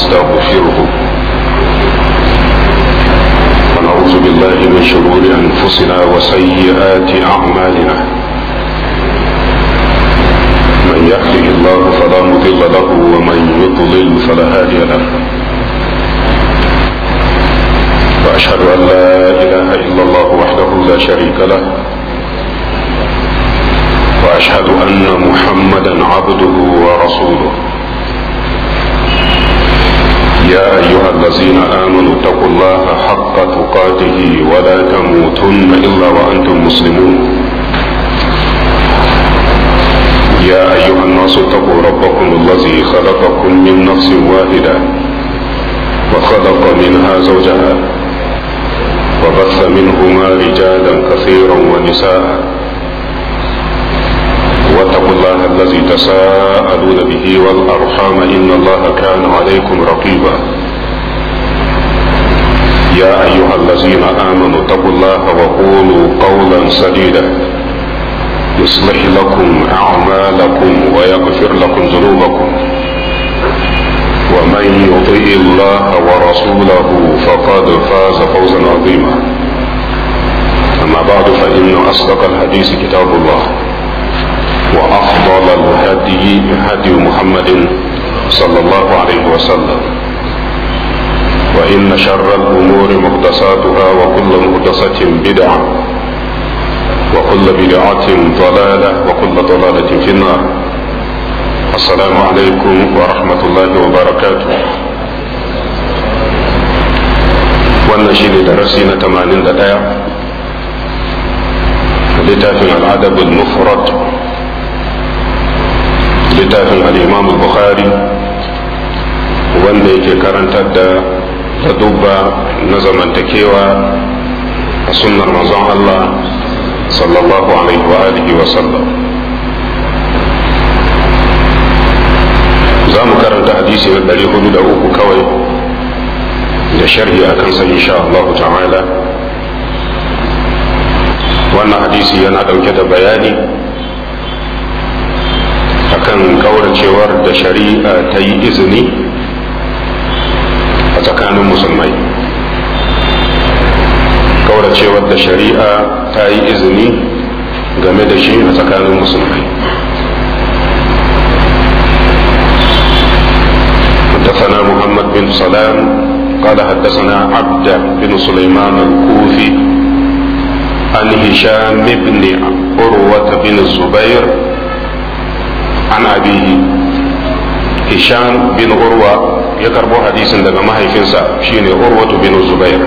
ونستغفره ونعوذ بالله من شرور أنفسنا وسيئات أعمالنا من يهده الله فلا مضل له ومن يضلل فلا هادي له وأشهد أن لا إله إلا الله وحده لا شريك له واشهد ان محمدا عبده ورسوله يا ايها الذين امنوا اتقوا الله حق تقاته ولا تموتن الا وانتم مسلمون يا ايها الناس اتقوا ربكم الذي خلقكم من نفس واحده وخلق منها زوجها وبث منهما رجالا كثيرا ونساء واتقوا الله الذي تساءلون به والأرحام إن الله كان عليكم رقيبا يا أيها الذين آمنوا اتقوا الله وقولوا قولا سديدا يصلح لكم أعمالكم ويغفر لكم ذنوبكم ومن يطيع الله ورسوله فقد فاز فوزا عظيما أما بعد فإن أصدق الحديث كتاب الله وأفضل الهدي هدي محمد صلى الله عليه وسلم وإن شر الأمور محدثاتها وكل محدثة بدعة وكل بدعة ضلالة وكل ضلالة في النار السلام عليكم ورحمة الله وبركاته wannan shi ne darasi na 81 littafin al'adabul mufrad littafin al'imam bukhari wanda yake karantar da ladubba na zamantakewa a sunnar manzon Allah sallallahu alaihi wa alihi wa sallam za mu karanta hadisi na ɗari hudu da uku kawai da sharhi a kansa insha Allah ta'ala wannan hadisi yana ɗauke da bayani akan kauracewar da shari'a ta yi izini a tsakanin musulmai kauracewar da shari'a ta yi izini game da shi a tsakanin musulmai حدثنا محمد بن سلام قال حدثنا عبد بن سليمان الكوفي عن هشام بن عروة بن الزبير an abihi hisham bin urwa ya karbo hadisin daga mahaifinsa shine urwatu bin zubair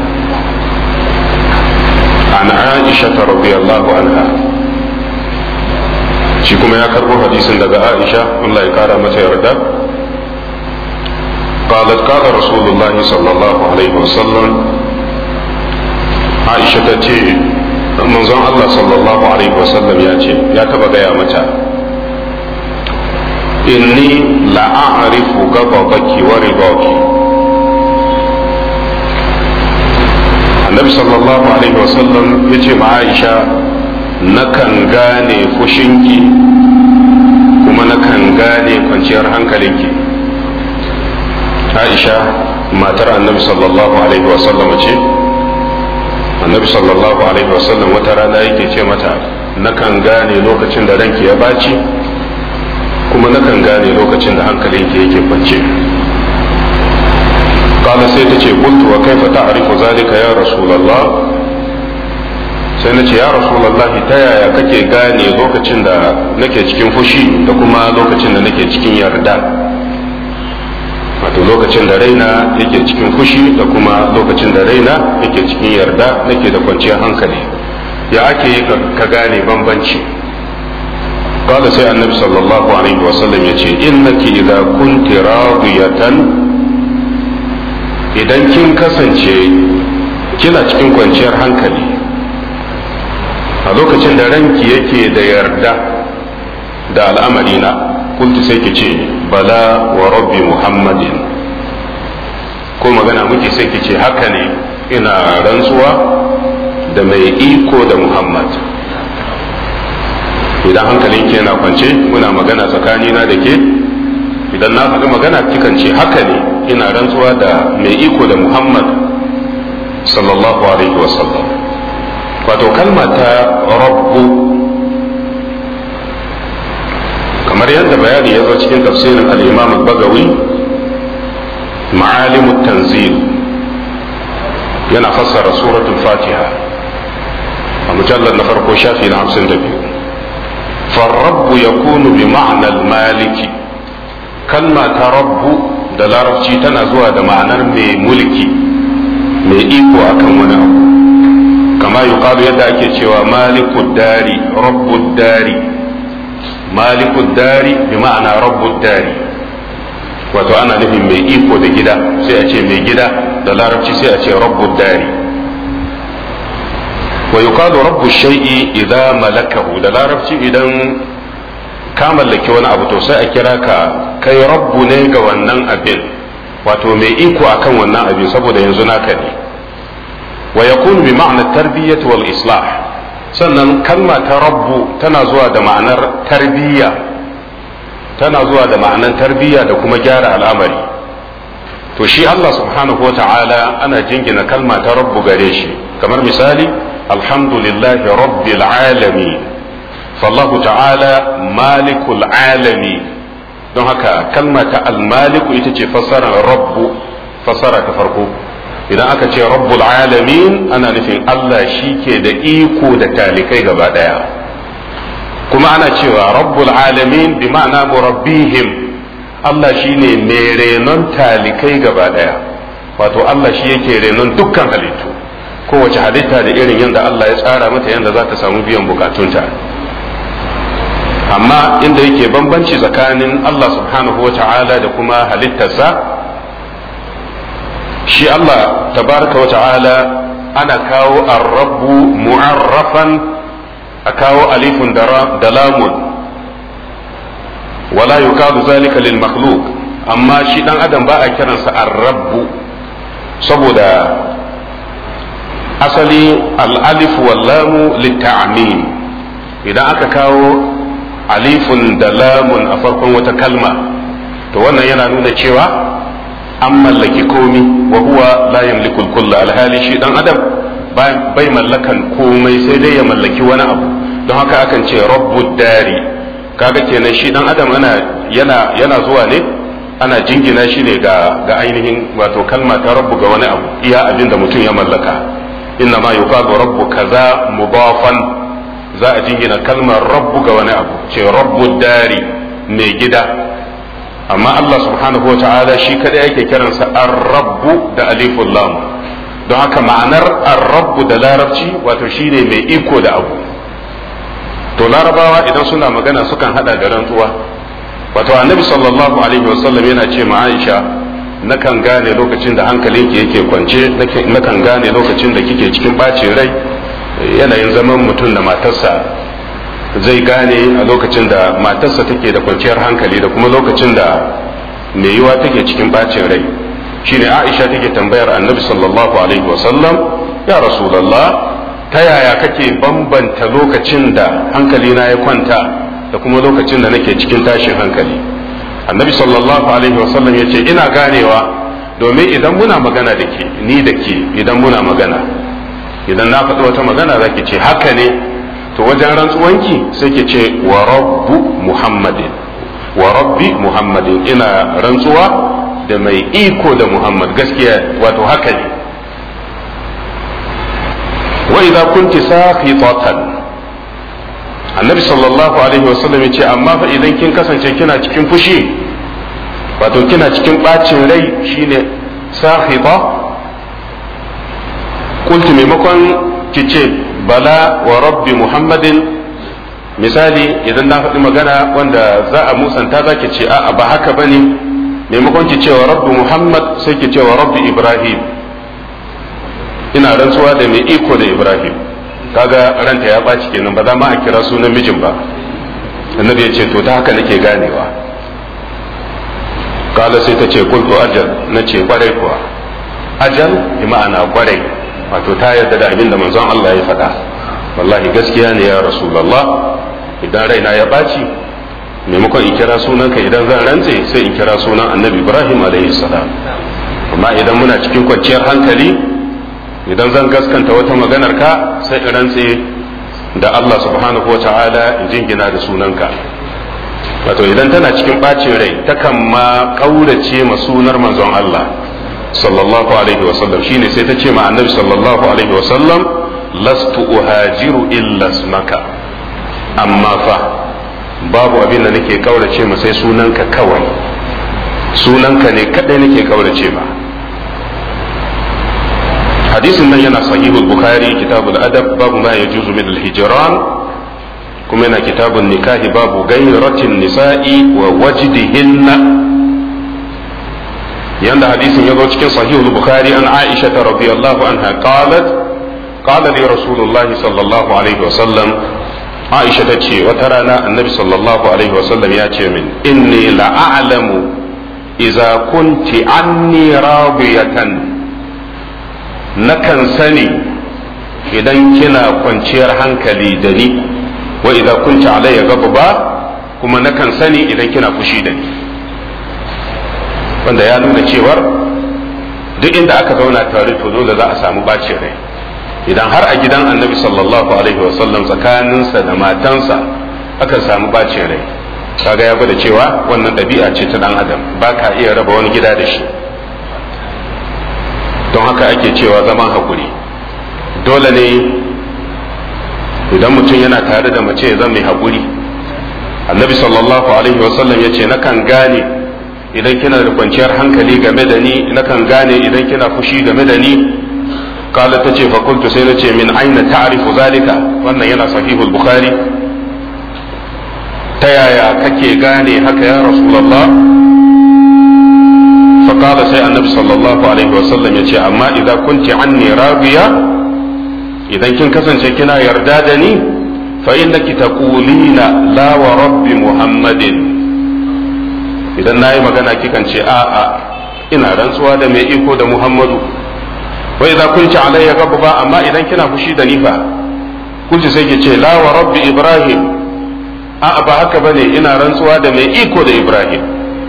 an aisha ta radiyallahu anha shi kuma ya karbo hadisin daga aisha Allah ya kara mata yarda قالت قال رسول الله صلى الله عليه وسلم عائشة تتي منظر الله صلى الله عليه وسلم ياتي يا تبا يا متى inni la'arifu gababaki wa ridaki annabi sallallahu alaihi wasallam ya ce ma aisha nakan gane fushinki kuma nakan gane kwanciyar hankalinki aisha matar annabi sallallahu alaihi wasallam ce annabi sallallahu alaihi wasallam wata rana yake ce mata nakan gane lokacin da ranki ya baci kuma nakan gane lokacin da hankalinki yake kwance kala sai ta ce kuntu wa kaifa ta'rifu zalika ya rasulullah sai na ce ya rasulullah ta yaya kake gane lokacin da nake cikin fushi da kuma lokacin da nake cikin yarda wato lokacin da raina yake cikin fushi da kuma lokacin da raina yake cikin yarda nake da kwanciyar hankali ya ake yi ka gane bambanci قال سي النبي صلى الله عليه وسلم يتي إنك إذا كنت راضية idan kin kasance kina cikin kwanciyar hankali a lokacin da ranki yake da yarda da al'amarina kuntu sai ki ce bala wa rabbi muhammadin ko magana muke sai ki ce haka ne ina rantsuwa da mai iko da muhammad idan hankalinki yana kwance muna magana tsakanina da ke idan na faɗi magana kikan ce haka ne ina rantsuwa da mai iko da muhammad sallallahu alaihi wasallam wato kalma ta rabbu kamar yadda bayani ya zo cikin tafsirin al-imam al-bagawi ma'alim tanzil yana fassara suratul fatiha a mujallar na farko shafi na hamsin da biyu farrabbu ya kunu bi ma'anar maliki kalma ta rabbu da larabci tana zuwa da ma'anar mai mulki mai iko akan wani abu kama yuqalu yadda ake cewa malikud dari rabbud dari malikud dari bi ma'ana rabbud dari wato ana nufin mai iko da gida sai a ce mai gida da larabci sai a ce rabbud dari wa yuqalu rabbu shay'i idza malakahu da larabci idan ka mallaki wani abu to sai a kira ka kai rabbu ne ga wannan abin wato mai iko akan wannan abin saboda yanzu naka ne wa yakunu bi ma'na tarbiyyah wal islah sannan kalma ta rabbu tana zuwa da ma'anar tarbiyya tana zuwa da ma'anar tarbiyya da kuma gyara al'amari to shi Allah subhanahu wa ta'ala ana jingina kalma ta rabbu gare shi kamar misali alhamdulillahi rabbil alamin fallahu ta'ala malikul alami don haka kalma ta almaliku ita ce fassarar rabbu fassara ta farko idan aka ce rabbul alamin ana nufin Allah shi ke da iko da talikai gaba daya kuma ana cewa rabbul alamin bi ma'ana murabbihim Allah shi ne mai renon talikai gaba daya wato Allah shi yake renon dukkan halittu kowace halitta da irin yadda Allah ya tsara mata yadda za ta samu biyan bukatunta amma inda yake bambanci tsakanin Allah subhanahu wa ta'ala da kuma halittarsa shi Allah tabaraka wa ta'ala ana kawo arrabu mu'arrafan a kawo alifun da lamun wala yukadu zalika lil makhluq amma shi dan adam ba a kiransa arrabu saboda asali al'alif wallamu litta'amim idan aka kawo alifun da lamun a farkon wata kalma to wannan yana nuna cewa an mallaki komi wa huwa la yamliku kulla alhali shi dan adam bai mallakan komai sai dai ya mallaki wani abu don haka akan ce rabbud dari kaga kenan shi dan adam ana yana yana zuwa ne ana jingina shi ne ga ga ainihin wato kalma ta rabbu ga wani abu iya abin da mutum ya mallaka inna ma yuqalu rabbu kaza mudafan za a jingina kalmar rabbu ga wani abu ce rabbu dari mai gida amma Allah subhanahu wa ta'ala shi kadai yake kiransa ar-rabbu da aliful lam don haka ma'anar ar-rabbu da larabci wato shine mai iko da abu to larabawa idan suna magana sukan hada da rantsuwa wato annabi sallallahu alaihi wasallam yana ce ma Aisha nakan gane lokacin da hankalinki yake kwance nakan gane lokacin da kike cikin bacin rai yanayin zaman mutum da matarsa zai gane a lokacin da matarsa take da kwanciyar hankali da kuma lokacin da mai yiwa take cikin bacin rai shine Aisha take tambayar annabi sallallahu alaihi wasallam ya rasulullah ta yaya kake bambanta lokacin da hankalina ya kwanta da kuma lokacin da nake cikin tashin hankali annabi sallallahu alaihi wasallam ya ce ina ganewa domin idan muna magana da ke ni da ke idan muna magana idan na faɗi wata magana za ki ce haka ne to wajen rantsuwanki sai ki ce wa rabbu muhammadin wa rabbi muhammadin ina rantsuwa da mai iko da muhammad gaskiya wato haka ne wa idza kunti saqitatan annabi sallallahu alaihi wasallam ya ce amma fa idan kin kasance kina cikin fushi wato kina cikin bacin rai shine sahita kulti maimakon ki ce bala wa rabbi muhammadin misali idan na faɗi magana wanda za a musanta za ki ce a'a ba haka bane maimakon ki ce wa rabbi muhammad sai ki ce wa rabbi ibrahim ina rantsuwa da mai iko da ibrahim kaga ranta ya ɓaci kenan ba za ma a kira sunan mijin ba annabi ya ce to ta haka nake ganewa kala sai ta ce kultu ajal na ce kwarai kuwa ajal bi ma'ana kwarai wato ta yarda da abin da manzon Allah ya faɗa wallahi gaskiya ne ya rasulullah idan raina ya ɓaci maimakon in kira sunanka idan zan rantse sai in kira sunan annabi ibrahim alaihi salam amma idan muna cikin kwanciyar hankali idan zan gaskanta wata maganar ka sai in rantse da Allah subhanahu wa ta'ala in jingina da sunanka wato idan tana cikin ɓacin rai takan ma ƙaurace ma sunar manzon Allah sallallahu alaihi wasallam shine sai ta ce ma annabi sallallahu alaihi wasallam lastu uhajiru illa smaka amma fa babu abin da nake ƙaurace ma sai sunanka kawai sunanka ne kadai nake ƙaurace ma hadisin nan yana sahihul bukhari kitabul adab babu ma yajuzu min al-hijran kuma yana kitabun nikahi babu gairatin nisa'i wa wajdihinna yanda hadisin ya zo cikin sahihul bukhari an aisha ta radiyallahu anha qalat qala li rasulullahi sallallahu alaihi wa sallam aisha ta ce wata rana annabi sallallahu alaihi wa sallam ya ce min inni la a'lamu idza kunti anni radiyatan nakan sani idan kina kwanciyar hankali da ni wa idza kunti alayya ghadaba kuma nakan sani idan kina fushi da ni wanda ya nuna cewar duk inda aka zauna tare to dole za a samu bacin rai idan har a gidan annabi sallallahu alaihi wasallam tsakaninsa da matansa aka samu bacin rai kaga ya gwada cewa wannan ɗabi'a ce ta dan adam ba ka iya raba wani gida da shi don haka ake cewa zaman hakuri dole ne idan mutum yana tare da mace ya zama mai haƙuri annabi sallallahu alaihi wasallam ya ce nakan gane idan kina da kwanciyar hankali game da ni nakan gane idan kina fushi game da ni kala ta ce fakultu sai na ce min aina ta'rifu zalika wannan yana sahihul bukhari ta yaya kake gane haka ya rasulullah فقال سي النبي صلى الله عليه وسلم يتي أما إذا كنت عني راضية إذا كن كسن كنا يردادني فإنك تقولين لا ورب محمد إذا ناي مغانا كيكن شيء آآ إنا رنسوا دا مي إيكو دا محمد وإذا كنت علي غضبا أما إذا كنا فشي دا نفا قلت سيكي لا ورب إبراهيم آآ بهك بني إنا رنسوا دا مي إيكو دا إبراهيم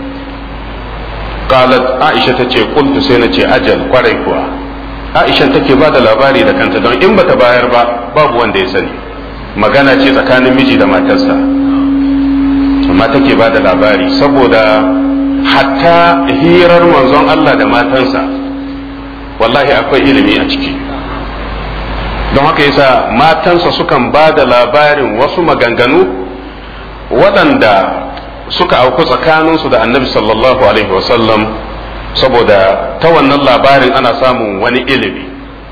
qalat aisha ta ce qultu sai na ce ajal kwarai kuwa aisha take ba da labari da kanta don in bata bayar ba babu wanda ya sani magana ce tsakanin miji da matarsa amma take ba da labari saboda hatta hirar manzon Allah da matansa wallahi akwai ilimi a ciki don haka yasa matansa sukan ba da labarin wasu maganganu waɗanda suka auku tsakaninsu da annabi sallallahu alaihi wasallam saboda ta wannan labarin ana samun wani ilimi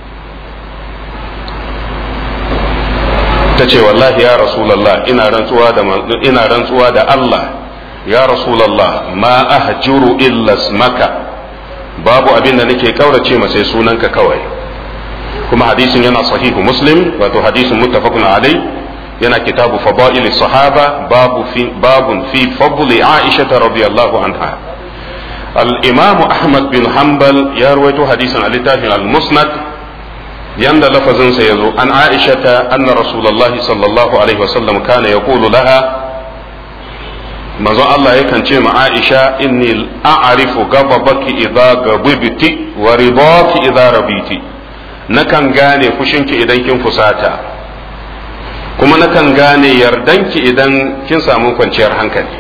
ta ce wallahi ya rasulallah ina rantsuwa da ina rantsuwa da Allah ya rasulallah ma ahjuru illa smaka babu abin da nake kaurace ma sai sunanka kawai kuma hadisin yana sahihu muslim wato hadisin muttafaqun alai yana kitabu fadail sahaba babu fi babun fi fadli aisha radiyallahu anha al-imam ahmad bin hanbal ya rawaito hadisin a littafin al-musnad yanda lafazin sa yazo an aisha anna rasulullahi sallallahu alaihi wasallam kana yaqulu laha manzo Allah yakan ce ma Aisha inni a'rifu gababaki idza gabibti wa ridaki idza rabiti nakan gane fushinki idan kin fusata kuma nakan gane yardanki idan kin samu kwanciyar hankali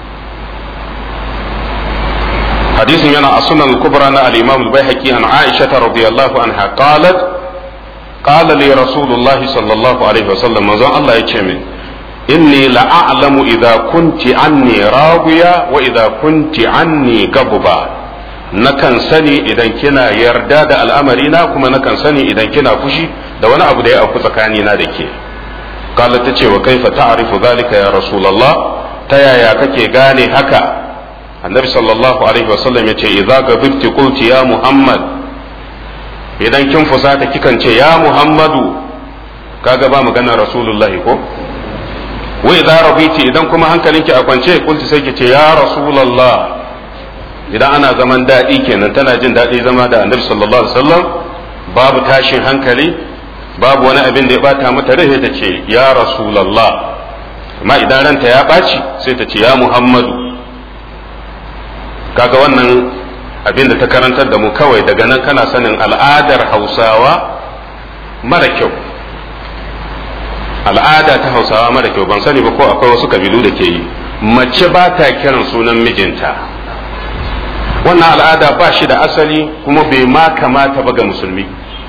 hadisin yana a sunan kubra na al-imam al-baihaqi an aisha radiyallahu anha qalat qala li rasulullah sallallahu alaihi wasallam manzon Allah ya ce min inni la a'lamu idza kunti anni radiya wa idza kunti anni gabba nakan sani idan kina yarda da al'amari na kuma nakan sani idan kina fushi da wani abu da ya auku tsakanina da ke قالت تشي وكيف تعرف ذلك يا رسول الله تيا يا كake gane haka annabi sallallahu alaihi wasallam yace idza gabibti qulti ya muhammad idan kin fusata kikan ce ya muhammadu kaga ba magana rasulullahi ko wa idza rabiti idan kuma hankalinki a kwance qulti sai ki ce ya rasulullah idan ana zaman daɗi kenan tana jin daɗi zama da annabi sallallahu alaihi wasallam babu tashin hankali babu wani abin da ya bata mata rai ta ce ya rasulallah amma idan ranta ya ɓaci sai ta ce ya muhammadu kaga wannan abin da ta karantar da mu kawai daga nan kana sanin al'adar hausawa mara kyau al'ada ta hausawa mara kyau ban sani ba ko akwai wasu kabilu da ke yi mace ba ta kiran sunan mijinta wannan al'ada ba shi da asali kuma bai ma kamata ba ga musulmi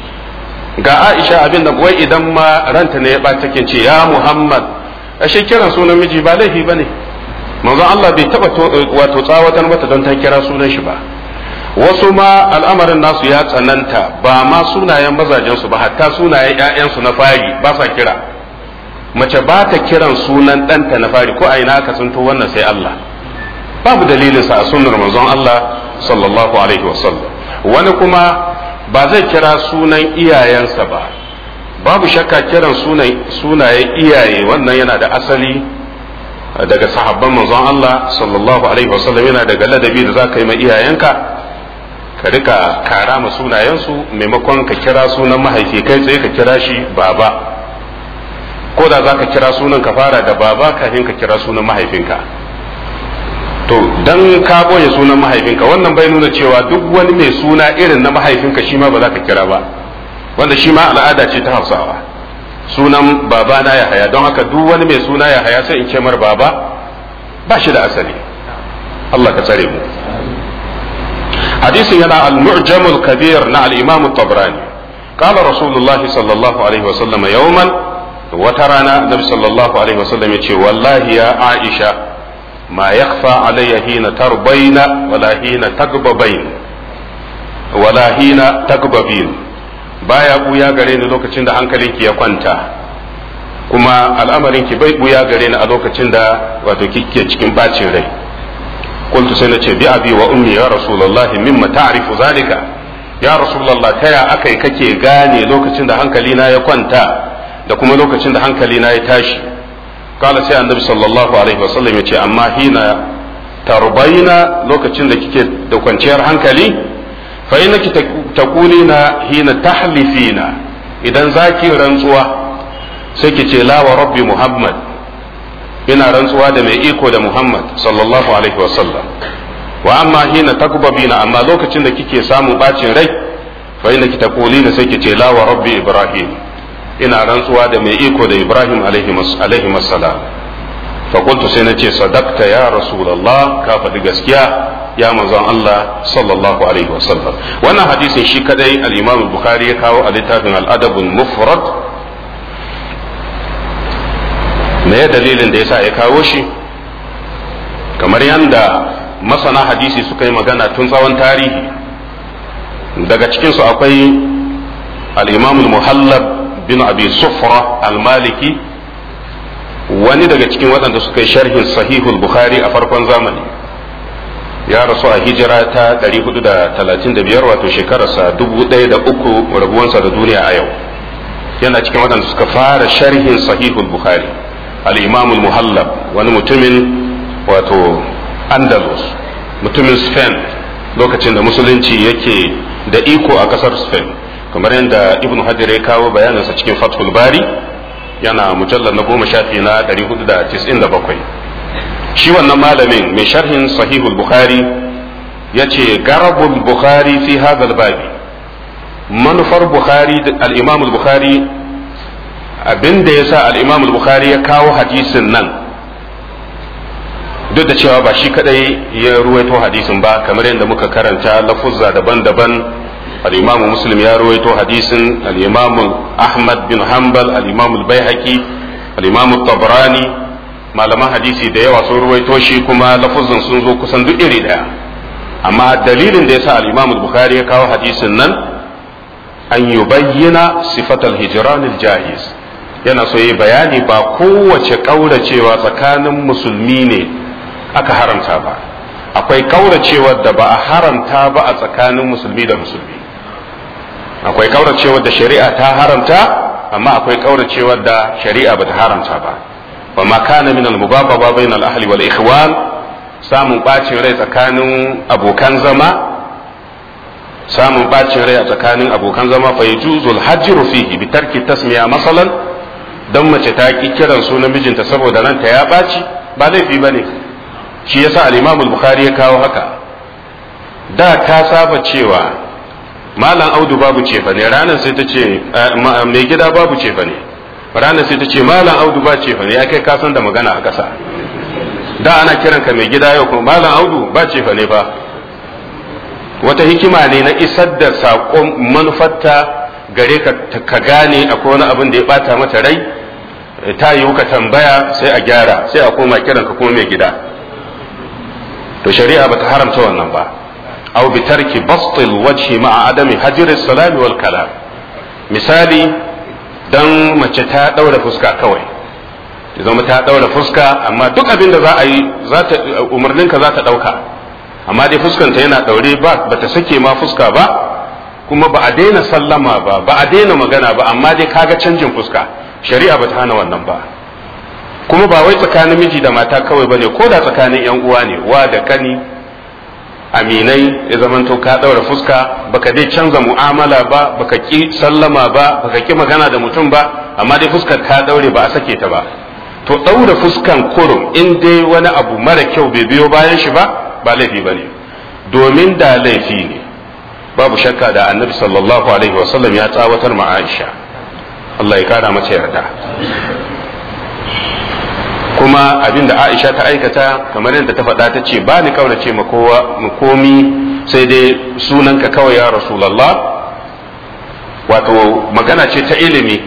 ga aisha abin da wai idan ma ranta ne ya ɓata take ce ya muhammad ashe kiran sunan miji ba laifi ba ne manzon Allah bai taba wato tsawatar mata don ta kira sunan shi ba wasu ma al'amarin nasu ya tsananta ba ma sunayen mazajensu ba hatta sunayen ƴaƴansu na fari ba sa kira mace ba ta kiran sunan ɗanta na fari ko a ina aka sunto wannan sai Allah babu dalilin sa a sunnar manzon Allah sallallahu alaihi wasallam wani kuma ba zai kira sunan iyayensa ba babu shakka kiran sunayen iyaye wannan yana da asali daga sahabban manzon Allah sallallahu alaihi wasallam yana daga ladabi da za ka yi ma iyayenka ka rika kara ma sunayensu maimakon ka kira sunan mahaifi kai tsaye ka kira shi baba ko da za ka kira sunan ka fara da baba kafin ka kira sunan mahaifinka to dan ka boye sunan mahaifinka wannan bai nuna cewa duk wani mai suna irin na mahaifinka shi ma ba za ka kira ba wanda shi ma al'ada ce ta hausawa sunan babana ya haya don haka duk wani mai suna ya haya sai in ce mar baba ba shi da asali Allah ka tsare mu hadisin yana al-mu'jamul kabir na al-imam at-tabrani qala rasulullah sallallahu alaihi wasallam yawman wata rana nabi sallallahu alaihi wasallam yace wallahi ya aisha ma yakhfa alayya hina tarbaina wala hina tagbabain wala hina tagbabin baya buya gare ni lokacin da hankalinki ya kwanta kuma al'amarinki bai buya gare ni a lokacin da wato kike cikin bacin rai qultu sai nace bi abi wa ummi ya rasulullah mimma ta'rifu zalika ya rasulullah taya akai kake gane lokacin da hankali na ya kwanta da kuma lokacin da hankali na ya tashi kala sai annabi sallallahu alaihi wasallam yace amma hina tarbaina lokacin da kike da kwanciyar hankali fa innaki taqulina hina tahlifina idan zaki rantsuwa sai ki ce la wa rabbi muhammad ina rantsuwa da mai iko da muhammad sallallahu alaihi wa sallam wa amma hina takbabina amma lokacin da kike samun bacin rai fa innaki taqulina sai ki ce la wa rabbi ibrahim ina rantsuwa da mai iko da ibrahim alaihi salam fa qultu sai nace sadaqta ya rasulullah ka faɗi gaskiya ya manzon Allah sallallahu alaihi wasallam wannan hadisin shi kadai al-Imam Bukhari ya kawo a littafin al-Adab al-Mufrad me dalilin da yasa ya kawo shi kamar yanda masana hadisi suka yi magana tun tsawon tarihi daga cikin su akwai al-Imam al-Muhallab bin Abi Sufra al-Maliki wani daga cikin waɗanda suka yi sharhin sahihul Bukhari a farkon zamani ya rasu a hijira ta 435 wato shekararsa 1003 rabuwansa da duniya a yau yana cikin waɗanda suka fara sharhin sahihul bukhari al-imam al-muhallab wani mutumin wato andalus mutumin spain lokacin da musulunci yake da iko a ƙasar spain kamar yadda ibn hajar ya kawo bayaninsa cikin fathul bari yana mujallar na goma shafi na 497 shi wannan malamin mai sharhin sahihul bukhari ya ce garabul bukhari fi hadal babi manufar bukhari al-imam bukhari abinda ya sa al-imam bukhari ya kawo hadisin nan duk da cewa ba shi kadai ya ruwaito hadisin ba kamar yadda muka karanta lafuzza daban-daban al-imam muslim ya ruwaito hadisin al-imam ahmad bin hanbal al-imam al-baihaqi al-imam tabrani malaman hadisi da yawa sun ruwaito shi kuma lafuzin sun zo kusan duk iri daya amma dalilin da yasa al-Imam al-Bukhari ya kawo hadisin nan an yubayyana sifatal hijran al-jahiz yana so yi bayani ba kowace kauracewa tsakanin musulmi ne aka haramta ba akwai kauracewar da ba a haramta ba a tsakanin musulmi da musulmi akwai kauracewar da shari'a ta haramta amma akwai kauracewar da shari'a bata haramta ba وما كان من المباببة بين الأهل والإخوان samun ɓacin rai tsakanin abokan zama samun ɓacin rai a tsakanin abokan zama fa yajuzul hajru fihi bi tarki tasmiya masalan don mace ta ki kiran sunan mijinta saboda ranta ya ɓaci ba laifi ba ne shi yasa al-imam bukhari ya kawo haka da ka saba cewa malam audu babu cefa ne ranar sai ta ce mai gida babu cefa ne ranar sai ta ce malam audu ba cefa ne ya kai kasan da magana a ƙasa da ana kiranka mai gida yau kuma malam audu ba cefa ne ba wata hikima ne na isar da saƙon manufarta gare ka ka gane akwai wani abin da ya bata mata rai ta yiwu ka tambaya sai a gyara sai a koma kiranka kuma mai gida to shari'a bata haramta wannan ba aw bi tarki bastil wajhi ma'a adami hajri salami wal kalam misali dan mace ta daura fuska kawai zama ta daura fuska amma duk abin da za a yi umarninka za ta dauka amma dai fuskanta yana daure ba bata sake ma fuska ba kuma ba a daina sallama ba ba a daina magana ba amma dai kaga canjin fuska shari'a ba ta hana wannan ba kuma ba wai tsakanin miji da mata kawai bane ko da tsakanin yan uwa ne wa da kani aminai ya zamanto ka daura fuska baka dai canza mu'amala ba baka ki sallama ba baka ki magana da mutum ba amma dai fuskar ka daure ba a sake ta ba to daura fuskan kurum in dai wani abu mara kyau bai biyo bayan shi ba ba laifi bane domin da laifi ne babu shakka da annabi sallallahu alaihi wasallam ya tsawatar ma Aisha Allah ya kara mace yarda kuma abinda Aisha ta aikata kamar yadda ta faɗa ta ce ba ni kaurace ma kowa mu komi sai dai sunanka kawai ya Rasulullah wato magana ce ta ilimi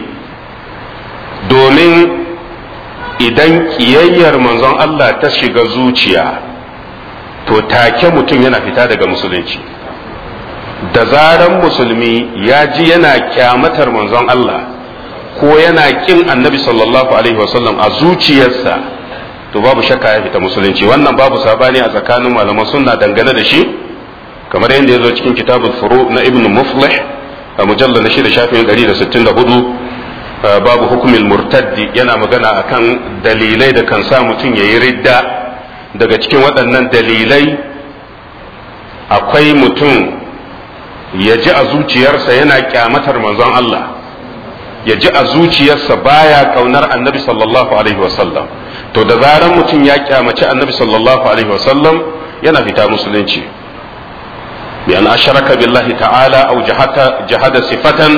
domin idan kiyayyar manzon Allah ta shiga zuciya to take mutum yana fita daga musulunci da zaran musulmi ya ji yana kyamatar manzon Allah ko yana kin annabi sallallahu alaihi wasallam a zuciyarsa to babu shakka ya fita musulunci wannan babu sabani a tsakanin malaman sunna dangane da shi kamar yadda ya zo cikin kitabul furu na ibn muflih a mujallar na shida shafin 164 babu hukumin murtaddi yana magana akan dalilai da kan sa mutum ya yi ridda daga cikin waɗannan dalilai akwai mutum ya ji a zuciyarsa yana kyamatar manzon Allah ya ji a zuciyarsa baya kaunar annabi sallallahu alaihi wasallam to da zaran mutum ya kyamaci annabi sallallahu alaihi wasallam yana fita musulunci bi an asharaka billahi ta'ala aw jahata jahada sifatan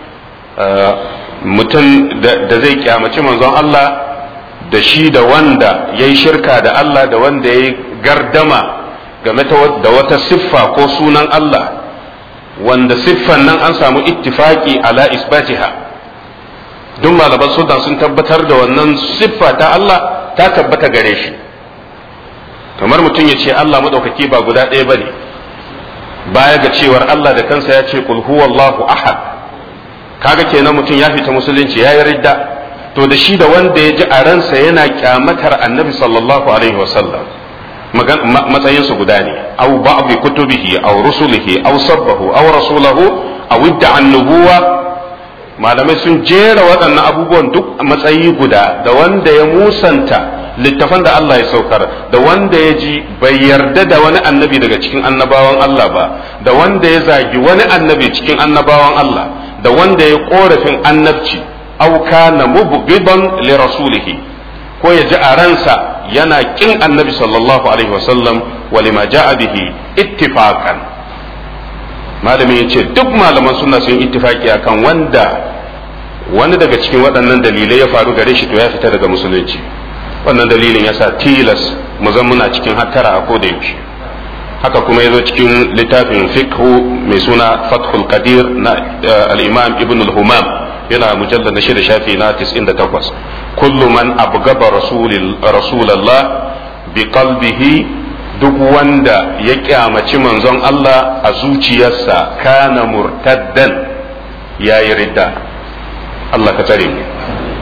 mutum da zai kyamaci manzon Allah da shi da wanda ya yi shirka da Allah da wanda ya yi gardama game da wata siffa ko sunan Allah wanda siffan nan an samu ittifaki ala isbatiha duk malaman sudan sun tabbatar da wannan siffa ta Allah ta tabbata gare shi kamar mutum ya ce Allah maɗaukaki ba guda ɗaya ba ne baya ga cewar Allah da kansa ya ce kul huwallahu ahad kaga kenan mutum ya fita musulunci ya yi ridda to da shi da wanda ya ji a ransa yana kyamatar annabi sallallahu alaihi wasallam matsayinsu guda ne aw ba'd kutubihi aw rusulihi aw sabbahu aw rasulahu aw idda annubuwa malamai sun jera waɗannan abubuwan duk matsayi guda da wanda ya musanta littafan da Allah ya saukar da wanda ya ji bai yarda da wani annabi daga cikin annabawan Allah ba da wanda ya zagi wani annabi cikin annabawan Allah da wanda ya korafin annabci aw kana mubghidan li rasulihi ko ya ji a ransa yana kin annabi sallallahu alaihi wasallam wa lima ja'a bihi ittifaqan malami yace duk malaman sunna sun ittifaki akan wanda wani daga cikin waɗannan dalilai ya faru gare shi to ya fita daga musulunci wannan dalilin yasa tilas mu zan muna cikin hattara a koda yaushe haka kuma yazo cikin littafin fiqhu mai suna fathul qadir na al-imam ibn al-humam yana mujallar na shida shafi na 98 kullu man abgaba rasulallah bi qalbihi duk wanda ya kyamaci manzon Allah a zuciyarsa kana murtaddan ya yi ridda Allah ka tsare mu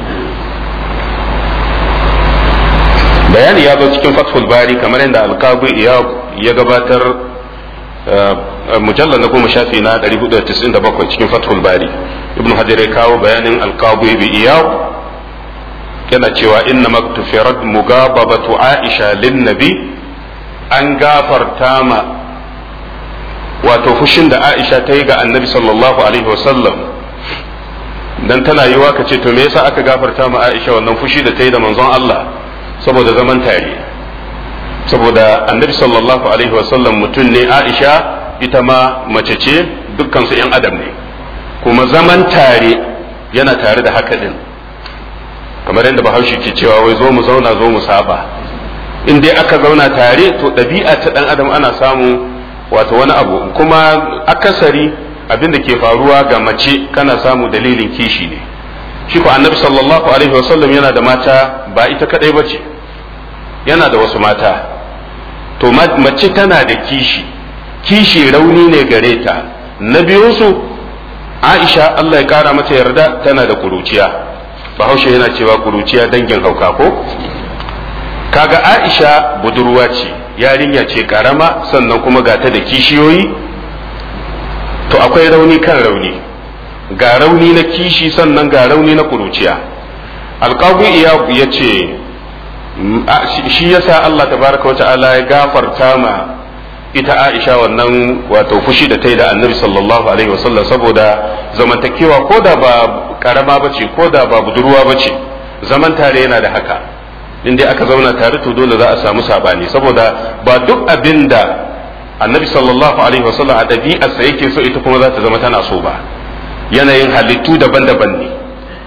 bayani ya zo cikin fathul bari kamar yadda alkabi ya gabatar mujallar na goma shafi na 497 cikin fathul bari ibn hajar ya kawo bayanin alqabi bi iyaw yana cewa inna maktufirat mugababatu aisha lin nabi an gafarta ma wato fushin da aisha ta yi ga annabi sallallahu alaihi wasallam dan tana yiwa ka ce to me yasa aka gafarta ma Aisha wannan fushi da ta yi da manzon Allah saboda zaman tare saboda annabi sallallahu alaihi wasallam mutum ne Aisha ita ma mace ce dukkan su yan adam ne kuma zaman tare yana tare da haka din kamar yadda bahaushe ke cewa wai zo mu zauna zo mu saba in dai aka zauna tare to ɗabi'a ta ɗan adam ana samu wato wani abu kuma akasari abin da ke faruwa ga mace kana samu dalilin kishi ne shi ko annabi sallallahu alaihi wasallam yana da mata ba ita kadai ba ce yana da wasu mata to mace tana da kishi kishi rauni ne gare ta na biyunsu aisha allah ya kara mata yarda tana da kuruciya bahaushe yana cewa kuruciya dangin hauka ko kaga aisha budurwa ce yarinya ce karama sannan kuma ga ta da kishiyoyi to akwai rauni kan rauni ga rauni na kishi sannan ga rauni na kuruciya alƙabu ya ce shi yasa Allah tabaraka wata'ala ya gafarta ma ita Aisha wannan wato fushi da ta yi da annabi sallallahu alaihi wasallam saboda zamantakewa ko da ba karama ba ce ko da ba budurwa ba ce zaman tare yana da haka in dai aka zauna tare to dole za a samu sabani saboda ba duk abin da annabi sallallahu alaihi wasallam a ɗabi'arsa yake so ita kuma za ta zama tana so ba yanayin halittu daban-daban ne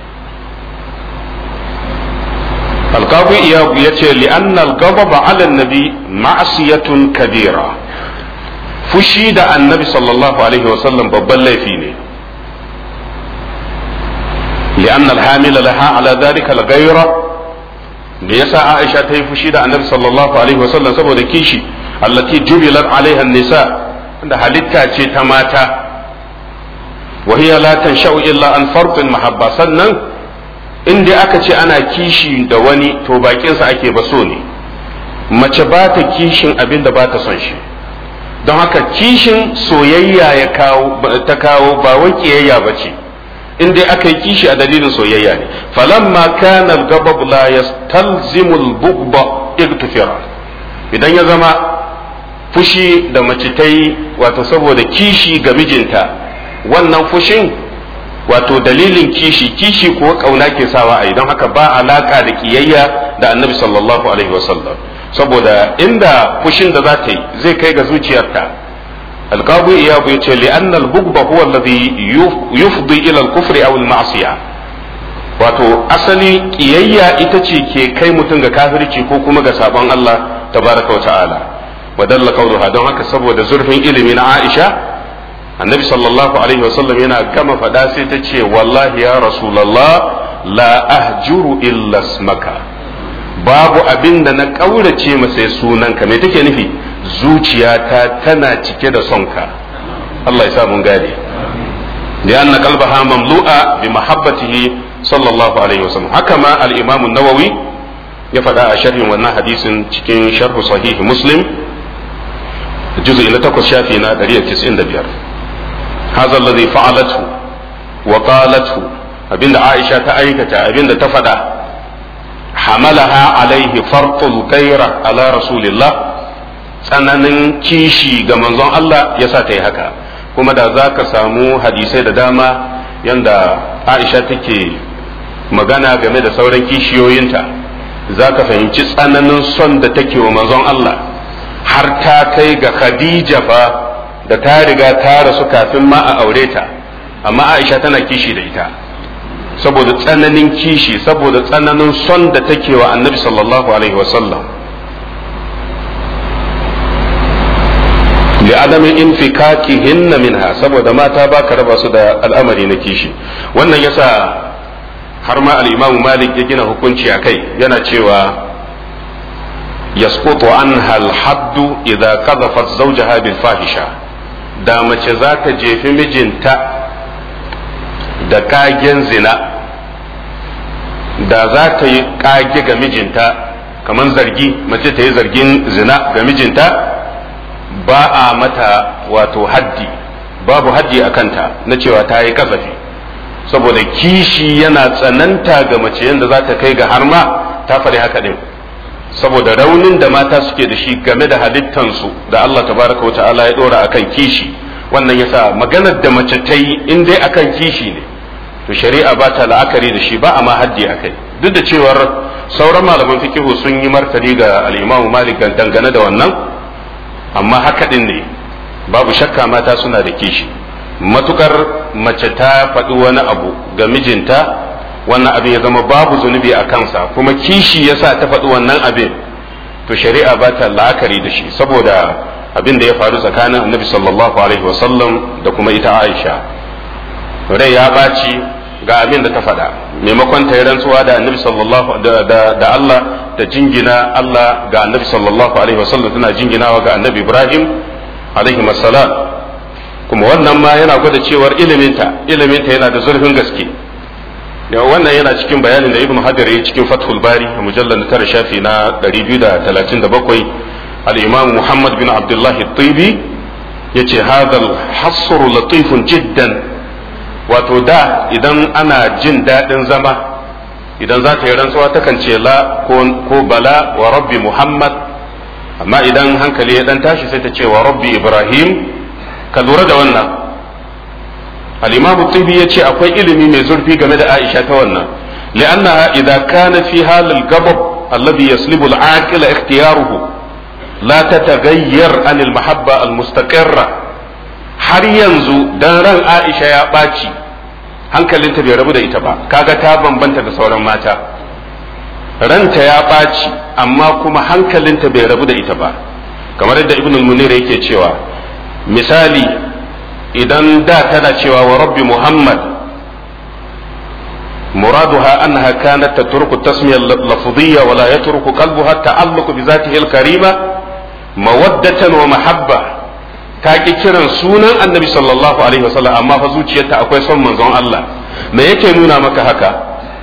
alƙabu iyagu ya ce li'annal gababa ala nabi ma'asiyatun kabira fushi da annabi sallallahu alaihi wasallam babban laifi ne li'annal hamila laha ala dhalika al-ghayra me yasa Aisha ta yi fushi da annabi sallallahu alaihi wasallam saboda kishi allati jubilat alaiha nisa da halitta ce ta mata wa hiya la tansha'u illa an farqin mahabba sannan in dai aka ce ana kishi da wani to bakinsa ake ba so ne mace ba ta kishin abin da ba ta son shi don haka kishin soyayya ya kawo ta kawo ba wai kiyayya ba ce in dai aka yi kishi a dalilin soyayya ne falamma kana al-gabab la yastalzimu al-bughda igtifara idan ya zama fushi da mace ta yi wato saboda kishi ga mijinta wannan fushin wato dalilin kishi kishi kuwa kauna ke sawa a don haka ba alaka da kiyayya da annabi sallallahu alaihi wasallam saboda inda fushin da za ta yi zai kai ga zuciyarta alqabu iyabu yace li anna al-bughda huwa alladhi yufdi ila al-kufri aw al-ma'siyah wato asali kiyayya ita ce ke kai mutum ga kafirci ko kuma ga sabon Allah tabaraka wa ta'ala wa dalla qawluha don haka saboda zurfin ilimi na Aisha annabi sallallahu alaihi wasallam yana gama faɗa sai ta ce wallahi ya rasulallah la ahjuru illa smaka babu abin da na ƙaurace masa sunanka me take nufi zuciyata tana cike da sonka Allah ya sa mun gane لأن قلبها مملوءة بمحبته صلى الله عليه وسلم هكما الإمام النووي يفدى شرح وانا حديث cikin شرح صحيح مسلم جزء إلى تقص شافينا درية تسعين دبيار هذا الذي فعلته وقالته أبين عائشة تأيكة أبين تفدى حملها عليه فرط الغيرة على رسول الله tsananin kishi ga manzon Allah ya sa ta yi haka kuma da za ka samu hadisai da dama yanda Aisha take magana game da sauran kishiyoyinta za ka fahimci tsananin son da take wa manzon Allah har ta kai ga Khadija fa da ta riga ta rasu kafin ma a aure ta amma Aisha tana kishi da ita saboda tsananin kishi saboda tsananin son da take wa annabi sallallahu alaihi wasallam لعدم انفكاكهن منها saboda mata ba ka raba su da al'amari na kishi wannan yasa har ma al-Imam Malik ya gina hukunci a kai yana cewa yasqutu anha al-haddu idza qadhafat zawjaha bil fahisha da mace za ta jefi mijinta da kagen zina da za ta yi kage ga mijinta kamar zargi mace ta yi zargin zina ga mijinta ba a mata wato haddi babu haddi a kanta na cewa ta yi kasafi saboda kishi yana tsananta ga mace yadda za ta kai ga har ma ta faɗi haka ɗin saboda raunin da mata suke da shi game da halittansu da Allah tabaraka wa ta'ala ya ɗora akan kishi wannan yasa maganar da mace ta yi in dai akan kishi ne to shari'a ba ta la'akari da shi ba a ma haddi a kai duk da cewar sauran malaman fikihu sun yi martani ga al'imamu malik dangane da wannan amma haka din ne babu shakka mata suna da kishi matukar mace ta faɗi wani abu ga mijinta wannan abin ya zama babu zunubi a kansa kuma kishi yasa ta faɗi wannan abin to shari'a ba ta la'akari da shi saboda abin da ya faru tsakanin annabi sallallahu alaihi wasallam da kuma ita aisha rai ya ɓaci ga abin da ta faɗa maimakon ta yi rantsuwa da annabi sallallahu da Allah da jingina Allah ga annabi sallallahu alaihi wasallam tana jinginawa ga annabi Ibrahim alaihi salam kuma wannan ma yana gwada cewar iliminta iliminta yana da zurfin gaske wannan yana cikin bayanin da ibn hajar ya cikin fathul bari a mujallar tara shafi na 237 al-imam muhammad bin abdullah at-tibi yace hadal hasru latifun jiddan wato da idan ana jin daɗin zama idan za ta yi rantsuwa takan ce la ko bala wa rabbi muhammad amma idan hankali ya dan tashi sai ta ce wa rabbi ibrahim ka lura da wannan al-imam tibi ya ce akwai ilimi mai zurfi game da aisha ta wannan li'annaha idza kana fi halil gabab alladhi yaslibu al-aqila ikhtiyaruhu la tataghayyar an al-mahabba al-mustaqirra har yanzu dan ran aisha ya ɓaci hankalinta bai rabu da ita ba kaga ta bambanta da sauran mata ranta ya ɓaci amma kuma hankalinta bai rabu da ita ba kamar yadda ibn munir yake cewa misali idan da tana cewa wa rabbi muhammad muraduha annaha kanat tatruku tasmiya lafziyya wa la yatruku qalbuha ta'alluq bi zatihi al-karima mawaddatan wa mahabba ta ki kiran sunan annabi sallallahu alaihi wasallam amma fa zuciyarta akwai son manzon Allah me yake nuna maka haka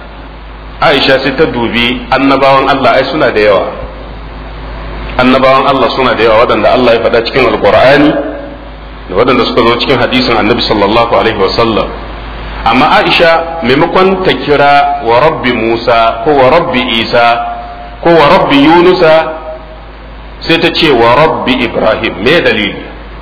Aisha sai ta dubi annabawan Allah ai suna da yawa annabawan Allah suna da yawa waɗanda Allah ya faɗa cikin alqur'ani da waɗanda suka zo cikin hadisin annabi sallallahu alaihi wasallam amma Aisha maimakon ta kira wa rabbi Musa ko wa rabbi Isa ko wa rabbi Yunusa sai ta ce wa rabbi Ibrahim me dalili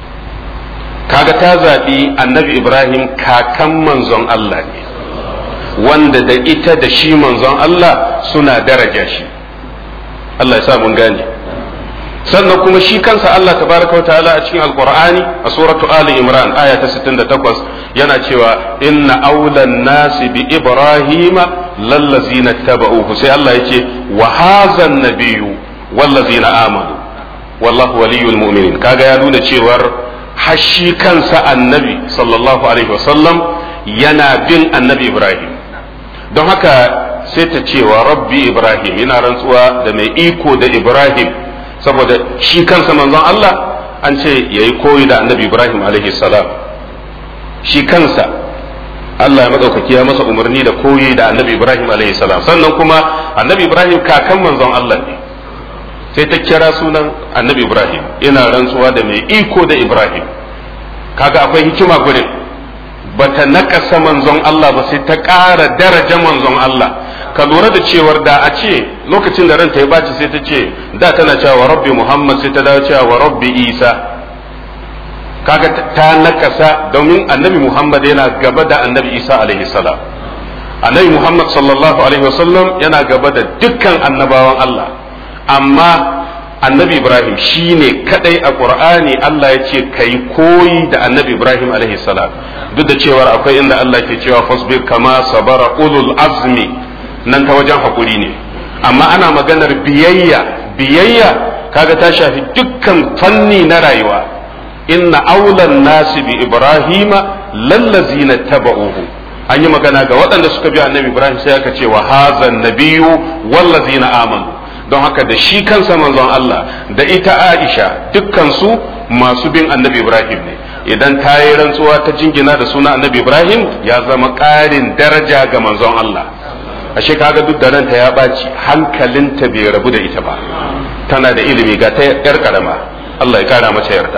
kaga ta zaɓi annabi ibrahim kakan manzon Allah ne wanda da ita da shi manzon Allah suna daraja shi Allah ya sa mun gane sannan kuma shi kansa Allah tabaraka ta'ala a cikin alqur'ani a suratu ali imran aya ta 68 yana cewa inna awlan nasi bi ibrahima lallazina tabauhu sai Allah yace wa hazan nabiyyu wallazina amanu wallahu waliyul mu'minin kaga ya nuna cewar hashi kansa annabi sallallahu alaihi wasallam yana bin annabi ibrahim don haka sai ta cewa rabbi ibrahim yana rantsuwa da mai iko da ibrahim saboda shi kansa manzon Allah an ce ya yi koyi da annabi ibrahim alaihi salam shi kansa Allah ya maɗaukaki ya masa umarni da koyi da annabi ibrahim alaihi salam sannan kuma annabi ibrahim kakan manzon Allah ne sai ta kira sunan annabi ibrahim ina rantsuwa da mai iko da ibrahim kaga akwai hikima gurin bata nakasa manzon Allah ba sai ta ƙara daraja manzon Allah ka lura da cewar da a ce lokacin da ranta ya baci sai ta ce da tana cewa wa rabbi muhammad sai ta dawo cewa wa rabbi isa kaga ta nakasa domin annabi muhammad yana gaba da annabi isa alaihi salam annabi muhammad sallallahu alaihi wasallam yana gaba da dukkan annabawan Allah amma annabi ibrahim shine kadai a qur'ani Allah ya ce kai koyi da annabi ibrahim alaihi salam duk da cewar akwai inda Allah ke cewa fasbir kama sabara ulul azmi nan ta wajen hakuri ne amma ana maganar biyayya biyayya kaga ta shafi dukkan fanni na rayuwa inna aulan nasi bi ibrahima lallazina taba'uhu an yi magana ga waɗanda suka bi annabi ibrahim sai aka ce wa hazan nabiyyu wallazina amanu don haka da shi kansa manzon Allah da ita Aisha dukkansu masu bin annabi Ibrahim ne idan ta yi rantsuwa ta jingina da suna annabi Ibrahim ya zama ƙarin daraja ga manzon Allah ashe kaga duk da ranta ya ɓaci hankalinta bai rabu da ita ba tana da ilimi ga ta yar karama Allah ya kara mata yarda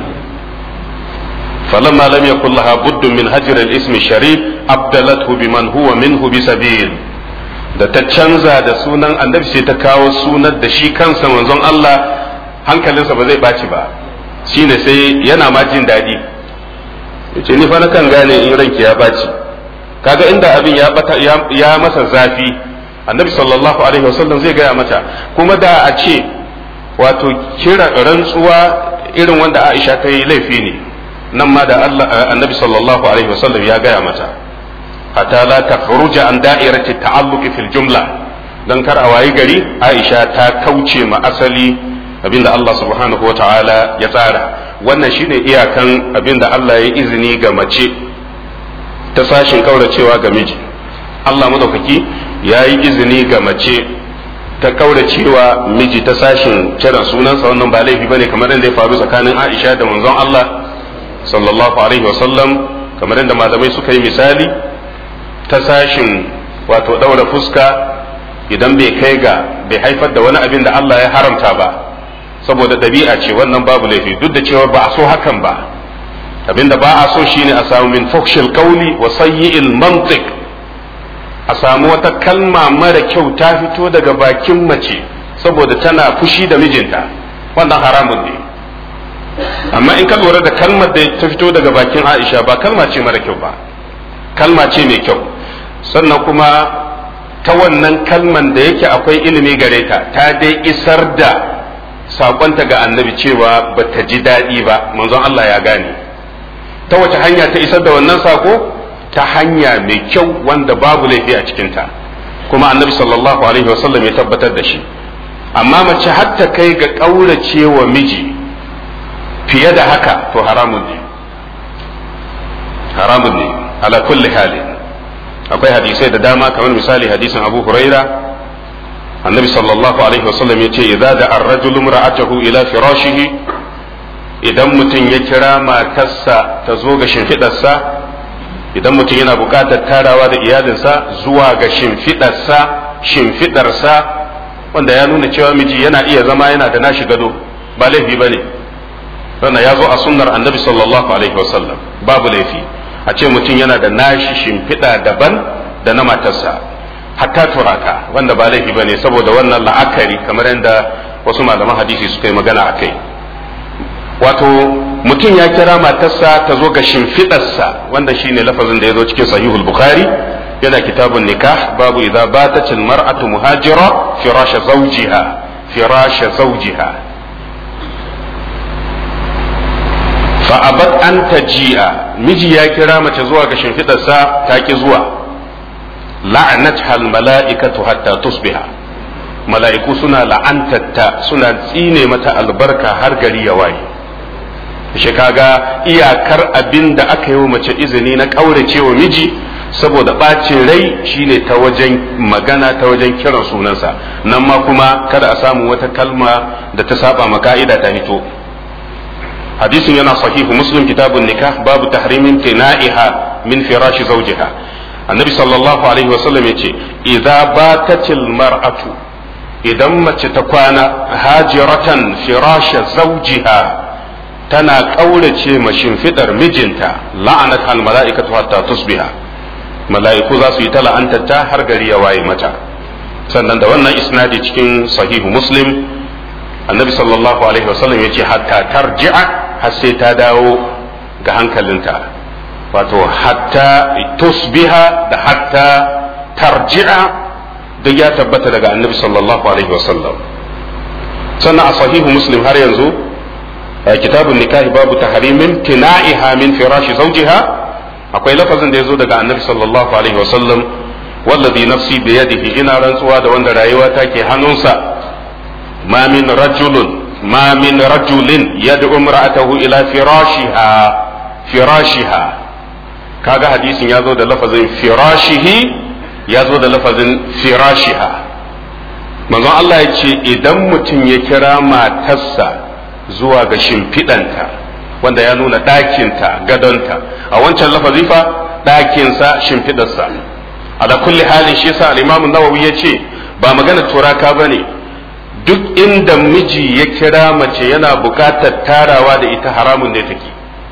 فلما لم يكن لها بد من هجر الاسم الشريف أبدلته بمن هو منه بسبيل da ta canza da sunan annabi sai ta kawo sunan da shi kansa manzon Allah hankalinsa ba zai ɓaci ba shine sai yana ma jin daɗi yace ni fa na kan gane in ranki ya ɓaci kaga inda abin ya bata ya masa zafi annabi sallallahu alaihi wasallam zai gaya mata kuma da a ce wato kira rantsuwa irin wanda Aisha ta yi laifi ne nan ma da Allah annabi sallallahu alaihi wasallam ya gaya mata hatta la takhruja an da'irati ta'alluqi fil jumla dan kar a wayi gari Aisha ta kauce ma asali abinda Allah subhanahu wata'ala ya tsara wannan shine iyakan abinda Allah ya izini ga mace ta sashin kauracewa ga miji Allah madaukaki ya yi izini ga mace ta kauracewa miji ta sashin kiran sunansa wannan ba laifi bane kamar yadda ya faru tsakanin Aisha da manzon Allah sallallahu alaihi wasallam kamar yadda malamai suka yi misali ta sashin wato daura fuska idan bai kai ga bai haifar da wani abin da Allah ya haramta ba saboda ɗabi'a ce wannan babu laifi duk da cewa ba a so hakan ba abin da ba a so shine a samu min fokshil kauli wa sayyi'il mantiq a samu wata kalma mara kyau ta fito daga bakin mace saboda tana fushi da mijinta wannan haramun ne amma in ka lura da kalmar da ta fito daga bakin Aisha ba kalma ce mara kyau ba kalma ce mai kyau sannan kuma ta wannan kalman da yake akwai ilimi gare ta ta dai isar da sakonta ga annabi cewa ba ta ji daɗi ba manzon Allah ya gane ta wace hanya ta isar da wannan sako ta hanya mai kyau wanda babu laifi a cikinta kuma annabi sallallahu alaihi wasallam ya tabbatar da shi amma mace hatta kai ga ƙaurace wa miji fiye da haka to haramun ne haramun ne ala kulli hali akwai hadisai da dama kamar misali hadisin abu huraira annabi sallallahu alaihi wasallam ya ce idza da ar-rajulu imra'atahu ila firashihi idan mutum ya kira matarsa ta zo ga shimfidarsa idan mutum yana buƙatar tarawa da iyalinsa zuwa ga shimfidarsa shimfidarsa wanda ya nuna cewa miji yana iya zama yana da nashi gado ba laifi bane wannan ya zo a sunnar annabi sallallahu alaihi wasallam babu laifi a ce mutum yana da nashi shimfiɗa daban da na matarsa hatta turaka wanda ba laifi bane saboda wannan la'akari kamar yadda wasu malaman hadisi suka yi magana a kai wato mutum ya kira matarsa ta zo ga shimfiɗarsa wanda shine lafazin da ya zo cikin sahihul bukhari yana kitabun nikah babu idza batatil mar'atu muhajira firasha zawjiha firasha zawjiha fa abat an taji'a miji ya kira mace zuwa ga shimfidarsa ta ki zuwa la'anat hal mala'ikatu hatta tusbiha mala'iku suna la'antatta suna tsine mata albarka har gari ya waye shi kaga iyakar abin da aka yi wa mace izini na kaurace wa miji saboda ɓacin rai shine ta wajen magana ta wajen kiran sunansa nan ma kuma kada a samu wata kalma da ta saba ma ka'ida ta hito hadisin yana sahihu muslim kitabun nikah babu tahrimin tina'iha min firashi zawjiha annabi sallallahu alaihi wasallam yace idza batatil mar'atu idan mace ta kwana hajiratan firasha zawjiha tana kaurace ma shimfidar mijinta la'anat al mala'ikatu hatta tusbiha mala'iku za su yi ta la'antarta har gari ya waye mata sannan da wannan isnadi cikin sahihu muslim annabi sallallahu alaihi wasallam ya ce hatta tarji'a har sai ta dawo ga hankalinta wato hatta tusbiha da hatta tarji'a duk ya tabbata daga annabi sallallahu alaihi wasallam sannan a sahihu muslim har yanzu kitabun nikahi babu tahrimin tina'iha min firashi zawjiha akwai lafazin da ya zo daga annabi sallallahu alaihi wasallam wallazi nafsi biyadihi ina rantsuwa da wanda rayuwa take hannunsa ما من رجل ما من رجل يدعو امرأته إلى فراشها فراشها kaga hadisin ya zo da lafazin firashihi ya zo da lafazin firashiha manzon Allah ya ce idan mutum ya kira matarsa zuwa ga shimfiɗanta wanda ya nuna ɗakinta gadonta a wancan lafazi fa ɗakinsa shimfiɗarsa a da kulli halin shi yasa al-imamu nawawi ya ce ba magana turaka ba ne duk inda miji ya kira mace yana bukatar tarawa da ita haramun ne take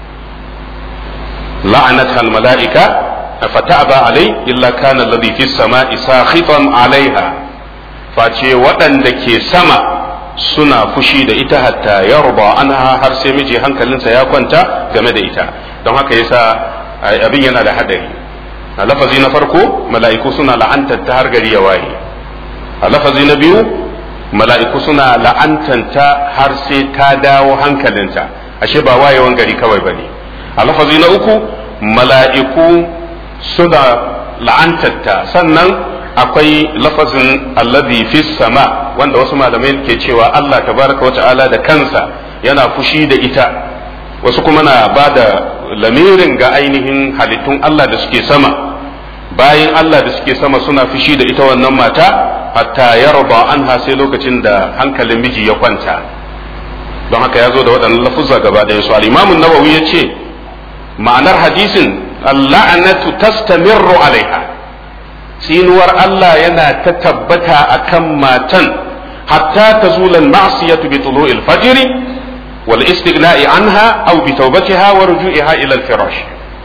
la'anat al mala'ika fata'aba alai illa kana alladhi fi samai sakhitan alaiha face waɗanda ke sama suna fushi da ita hatta yarba anha har sai miji hankalinsa ya kwanta game da ita don haka yasa abin yana da hadari a lafazi na farko mala'iku suna la'antar ta har gari ya waye a lafazi na biyu mala'iku suna la'antanta har sai ta dawo hankalinta ashe ba wayewan gari kawai bane a lafazi na uku mala'iku suna la'antarta sannan akwai lafazin alladhi fi sama wanda wasu malamai ke cewa Allah tabaraka wata'ala da kansa yana fushi da ita wasu kuma na ba da lamirin ga ainihin halittun Allah da suke sama bayan Allah da suke sama suna fushi da ita wannan mata hatta yarba anha sai lokacin da hankalin miji ya kwanta don haka ya zo da waɗannan lafuzza gaba ɗaya su al-imamun nawawi ya ce ma'anar hadisin al-la'natu tastamirru alaiha tsinuwar Allah yana ta tabbata a kan matan hatta ta zulan ma'asiyatu bi tulu'il fajri wal istighna'i anha aw bi tawbatiha wa ruju'iha ila al-firash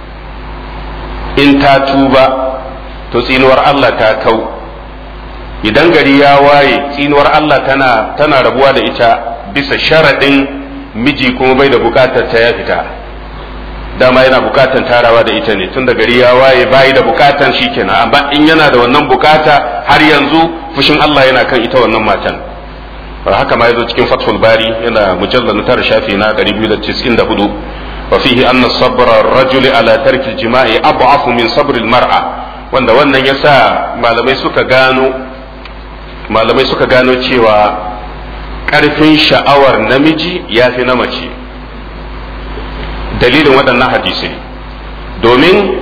in ta tuba to tsinuwar Allah ta kau idan gari ya waye tsinuwar Allah tana tana rabuwa da ita bisa sharadin miji kuma bai da bukatar ta ya fita dama yana bukatan tarawa da ita ne tun da gari ya waye bayi da bukatan shi kenan amma in yana da wannan bukata har yanzu fushin Allah yana kan ita wannan matan haka ma yazo cikin fathul bari yana mujallal na tara shafi na 294 wa fihi anna sabra ar-rajul ala tarki al-jima'i ab'afu min sabr al-mar'a wanda wannan yasa malamai suka gano malamai suka gano cewa karfin sha'awar namiji yafi na mace dalilin waɗannan hadisai domin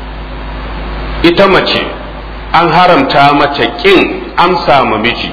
ita mace an haramta mace ƙin amsa ma miji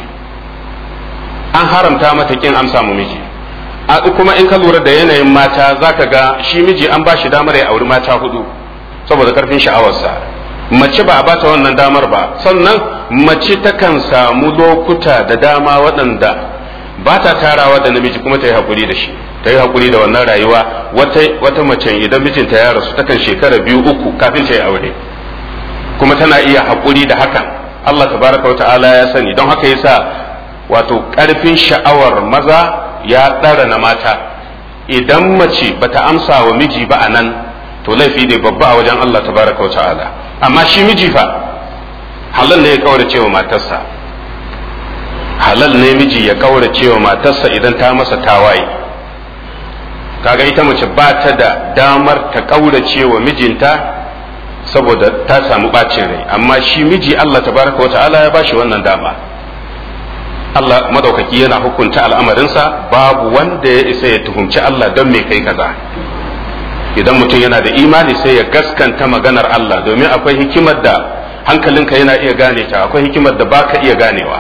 an haramta mata ƙin amsa ma miji kuma in ka lura da yanayin mata zaka ga shi miji an ba shi damar ya auri mata hudu saboda karfin sha'awarsa mace ba a bata wannan damar ba sannan mace takan samu lokuta da dama waɗanda ba ta tarawa da namiji kuma ta yi haƙuri da shi ta yi haƙuri da wannan rayuwa wata mace idan mijinta ya rasu takan shekara biyu uku kafin ta yi aure kuma tana iya haƙuri da hakan Allah tabaraka wa ta'ala ya sani don haka yasa wato ƙarfin sha'awar maza ya ɗara na mata idan mace bata amsa wa miji ba a nan to laifi ne babba a wajen Allah tabaraka wa ta'ala amma shi miji fa halal ne ya kaurace wa matarsa halal ne miji ya kaurace wa matarsa idan ta masa tawaye kaga ita mace ba ta da damar ta kaurace wa mijinta saboda ta samu bacin rai amma shi miji Allah tabaraka wata'ala ya bashi wannan dama Allah madaukaki yana hukunta al'amarinsa babu wanda ya isa ya tuhumci Allah don me kai kaza idan mutum yana da imani sai ya gaskanta maganar Allah domin akwai hikimar da hankalinka yana iya gane ta akwai hikimar da baka iya ganewa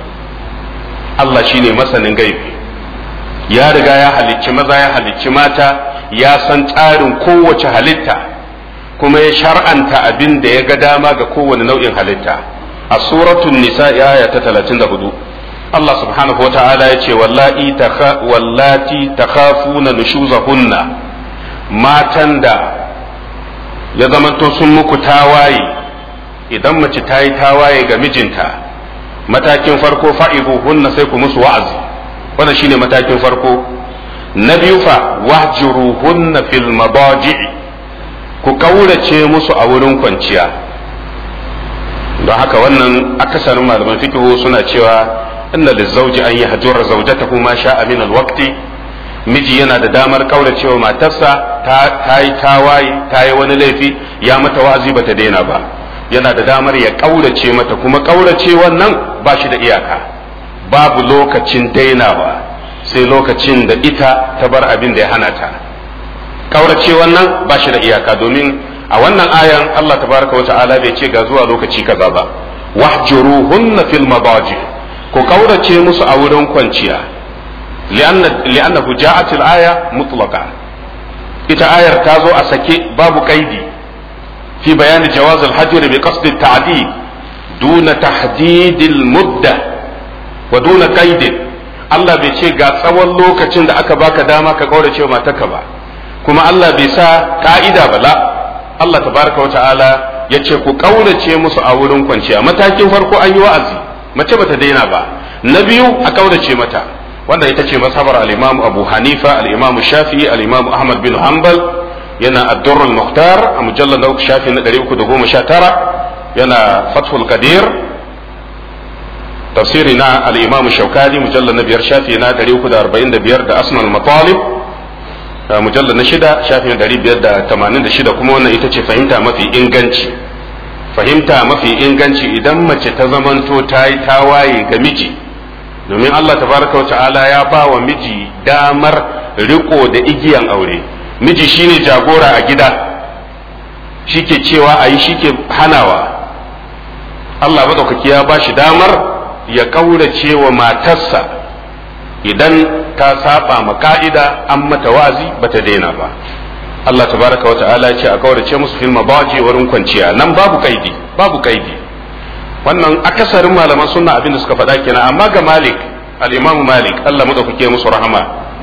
Allah shine masanin gaibi ya riga ya halicci maza ya halicci mata ya san tsarin kowace halitta kuma ya shar'anta abin da ya ga dama ga kowane nau'in halitta a suratul nisa aya ta 34 Allah subhanahu wa ta'ala ya ce wallati takhafuna nushuzahunna matan da ya zamanto sun muku tawaye idan mace ta yi tawaye ga mijinta matakin farko hunna sai ku musu wa'azi wannan shine matakin farko na biyu fa wahjuruhunna fil madaji'i ku kaurace musu a wurin kwanciya don haka wannan akasarin malaman fikihu suna cewa inna lizawji an yahjura zawjatahu ma sha'a min alwaqti miji yana da damar kauracewa matarsa ta yi tawaye ta yi wani laifi ya mata wa'azi bata daina ba yana da damar ya kaurace mata kuma kaurace wannan ba shi da iyaka babu lokacin dainawa sai lokacin da ita ta bar abin da ya hana ta kaurace wannan ba shi da iyaka domin a wannan ayan Allah tabaraka wa ta'ala bai ce ga zuwa lokaci kaza ba wahjuruhunna fil madaji ku kaurace musu a wurin kwanciya li'annahu ja'at al-aya mutlaqa ita ayar ta zo a sake babu kaidi fi bayan jawaz al-hajr bi qasd at-ta'did duna tahdid al-mudda wa duna qaid Allah bai ce ga tsawon lokacin da aka baka dama ka kaurace wa matarka ba kuma Allah bai sa ka'ida ba la Allah tabaraka wa ta'ala ya ce ku kaurace musu a wurin kwanciya matakin farko an yi wa'azi mace bata daina ba na biyu a kaurace mata wanda ita ce masabar al-Imam Abu Hanifa al-Imam Shafi'i al-Imam Ahmad bin Hanbal yana ad-durrul muhtar a mujallal na uku shafi na 319 yana fathul qadir tafsiri na al-imam shaukani mujallal na biyar shafi na 345 da asnal matalib mujallal na shida shafi na 586 kuma wannan ita ce fahimta mafi inganci fahimta mafi inganci idan mace ta zamanto ta yi tawaye ga miji domin Allah tabaraka wa ta'ala ya ba wa miji damar riko da igiyan aure miji shine jagora a gida shike cewa a yi shike hanawa Allah madaukaki ya ba shi damar ya kaurace wa matarsa idan ta saba ma ka'ida an mata wazi bata daina ba Allah tabaraka wa ta'ala ce a kaurace musu fil mabaji wurin kwanciya nan babu kaidi babu kaidi wannan akasarin malaman sunna abin da suka faɗa kenan amma ga Malik al-Imam Malik Allah madaukake musu rahama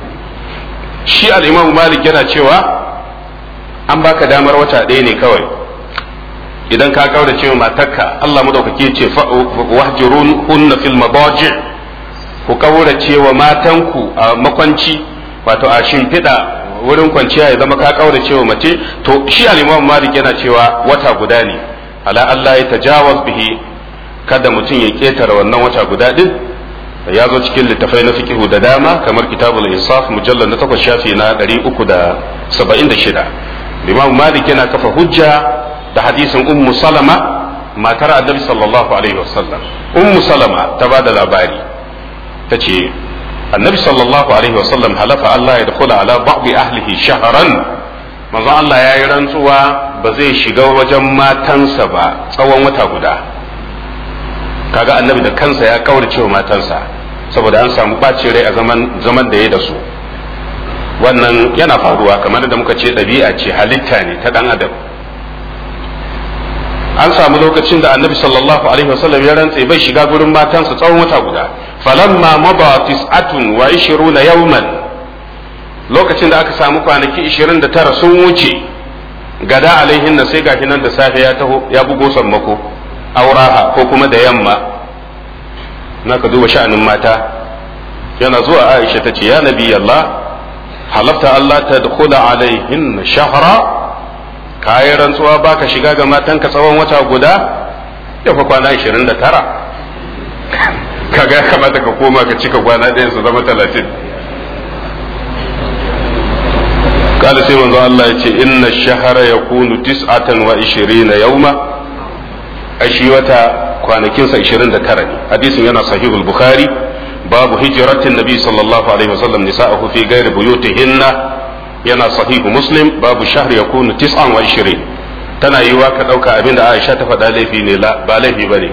shi al-Imam Malik yana cewa an baka damar wata ɗaya ne kawai idan ka kaurace wa matarka Allah madaukake ce wahjurun hunna fil mabaji ku kaurace wa matanku a makwanci wato a shimfiɗa wurin kwanciya ya zama ka kaura cewa mace to shi al-Imam Malik yana cewa wata guda ne ala Allah ya tajawaz bihi kada mutum ya ketare wannan wata guda din ya zo cikin littafai na fiqhu da dama kamar kitabul insaf mujallal na 8 shafi na 376 Imam Malik yana kafa hujja da hadisin Ummu Salama matar Annabi sallallahu alaihi wasallam Ummu Salama ta bada labari tace annabi sallallahu alaihi wasallam halafa Allah ya dukula ala ba'di ahlihi shahran manzo Allah ya yi rantsuwa ba zai shiga wajen matansa ba tsawon wata guda kaga annabi da kansa ya kaurace wa matansa saboda an samu ɓacin rai a zaman zaman da ya da su wannan yana faruwa kamar da muka ce ɗabi'a ce halitta ne ta ɗan adam an samu lokacin da annabi sallallahu alaihi wasallam ya rantse bai shiga gurin matansa tsawon wata guda falamma maba tis'atun wa ishiruna yawman lokacin da aka samu kwanaki 29 sun wuce gada alaihin na sai gashi nan da safe ya taho ya bugo sammako auraha ko kuma da yamma na ka duba sha'anin mata yana zuwa aisha ta ce ya nabi Allah halafta Allah ta dukula alaihin shahra kayi rantsuwa baka shiga ga matanka tsawon wata guda ya fa kwana 29 kaga kamata ka koma ka cika kwana ɗaya su zama talatin قال سيما الله يتي إن الشهر يكون تسعة وعشرين يوما أشي وتا kwanakin sa 29 ne hadisin yana sahihul bukhari babu hijratin nabi sallallahu alaihi wasallam nisa'ahu fi ghairi buyutihinna yana sahihu muslim babu shahr yakunu 29 tana yiwa ka dauka abinda Aisha ta faɗa laifi ne ba laifi bane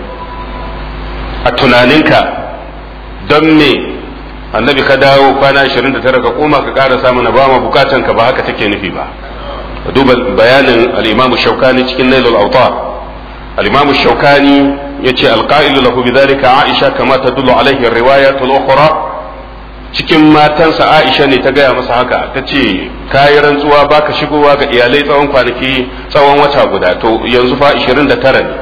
a tunaninka don me annabi ka dawo kwana 29 ka koma ka ƙara samu na ba ma bukatan ka ba haka take nufi ba duba bayanin al-imam shaukani cikin nailul awtar al-imam shaukani yace al-qa'ilu lahu bidhalika aisha kama tadullu alaihi riwayat al-ukhra cikin matansa aisha ne ta gaya masa haka ta ce kayi rantsuwa baka shigowa ga iyalai tsawon kwanaki tsawon wata guda to yanzu fa 29 ne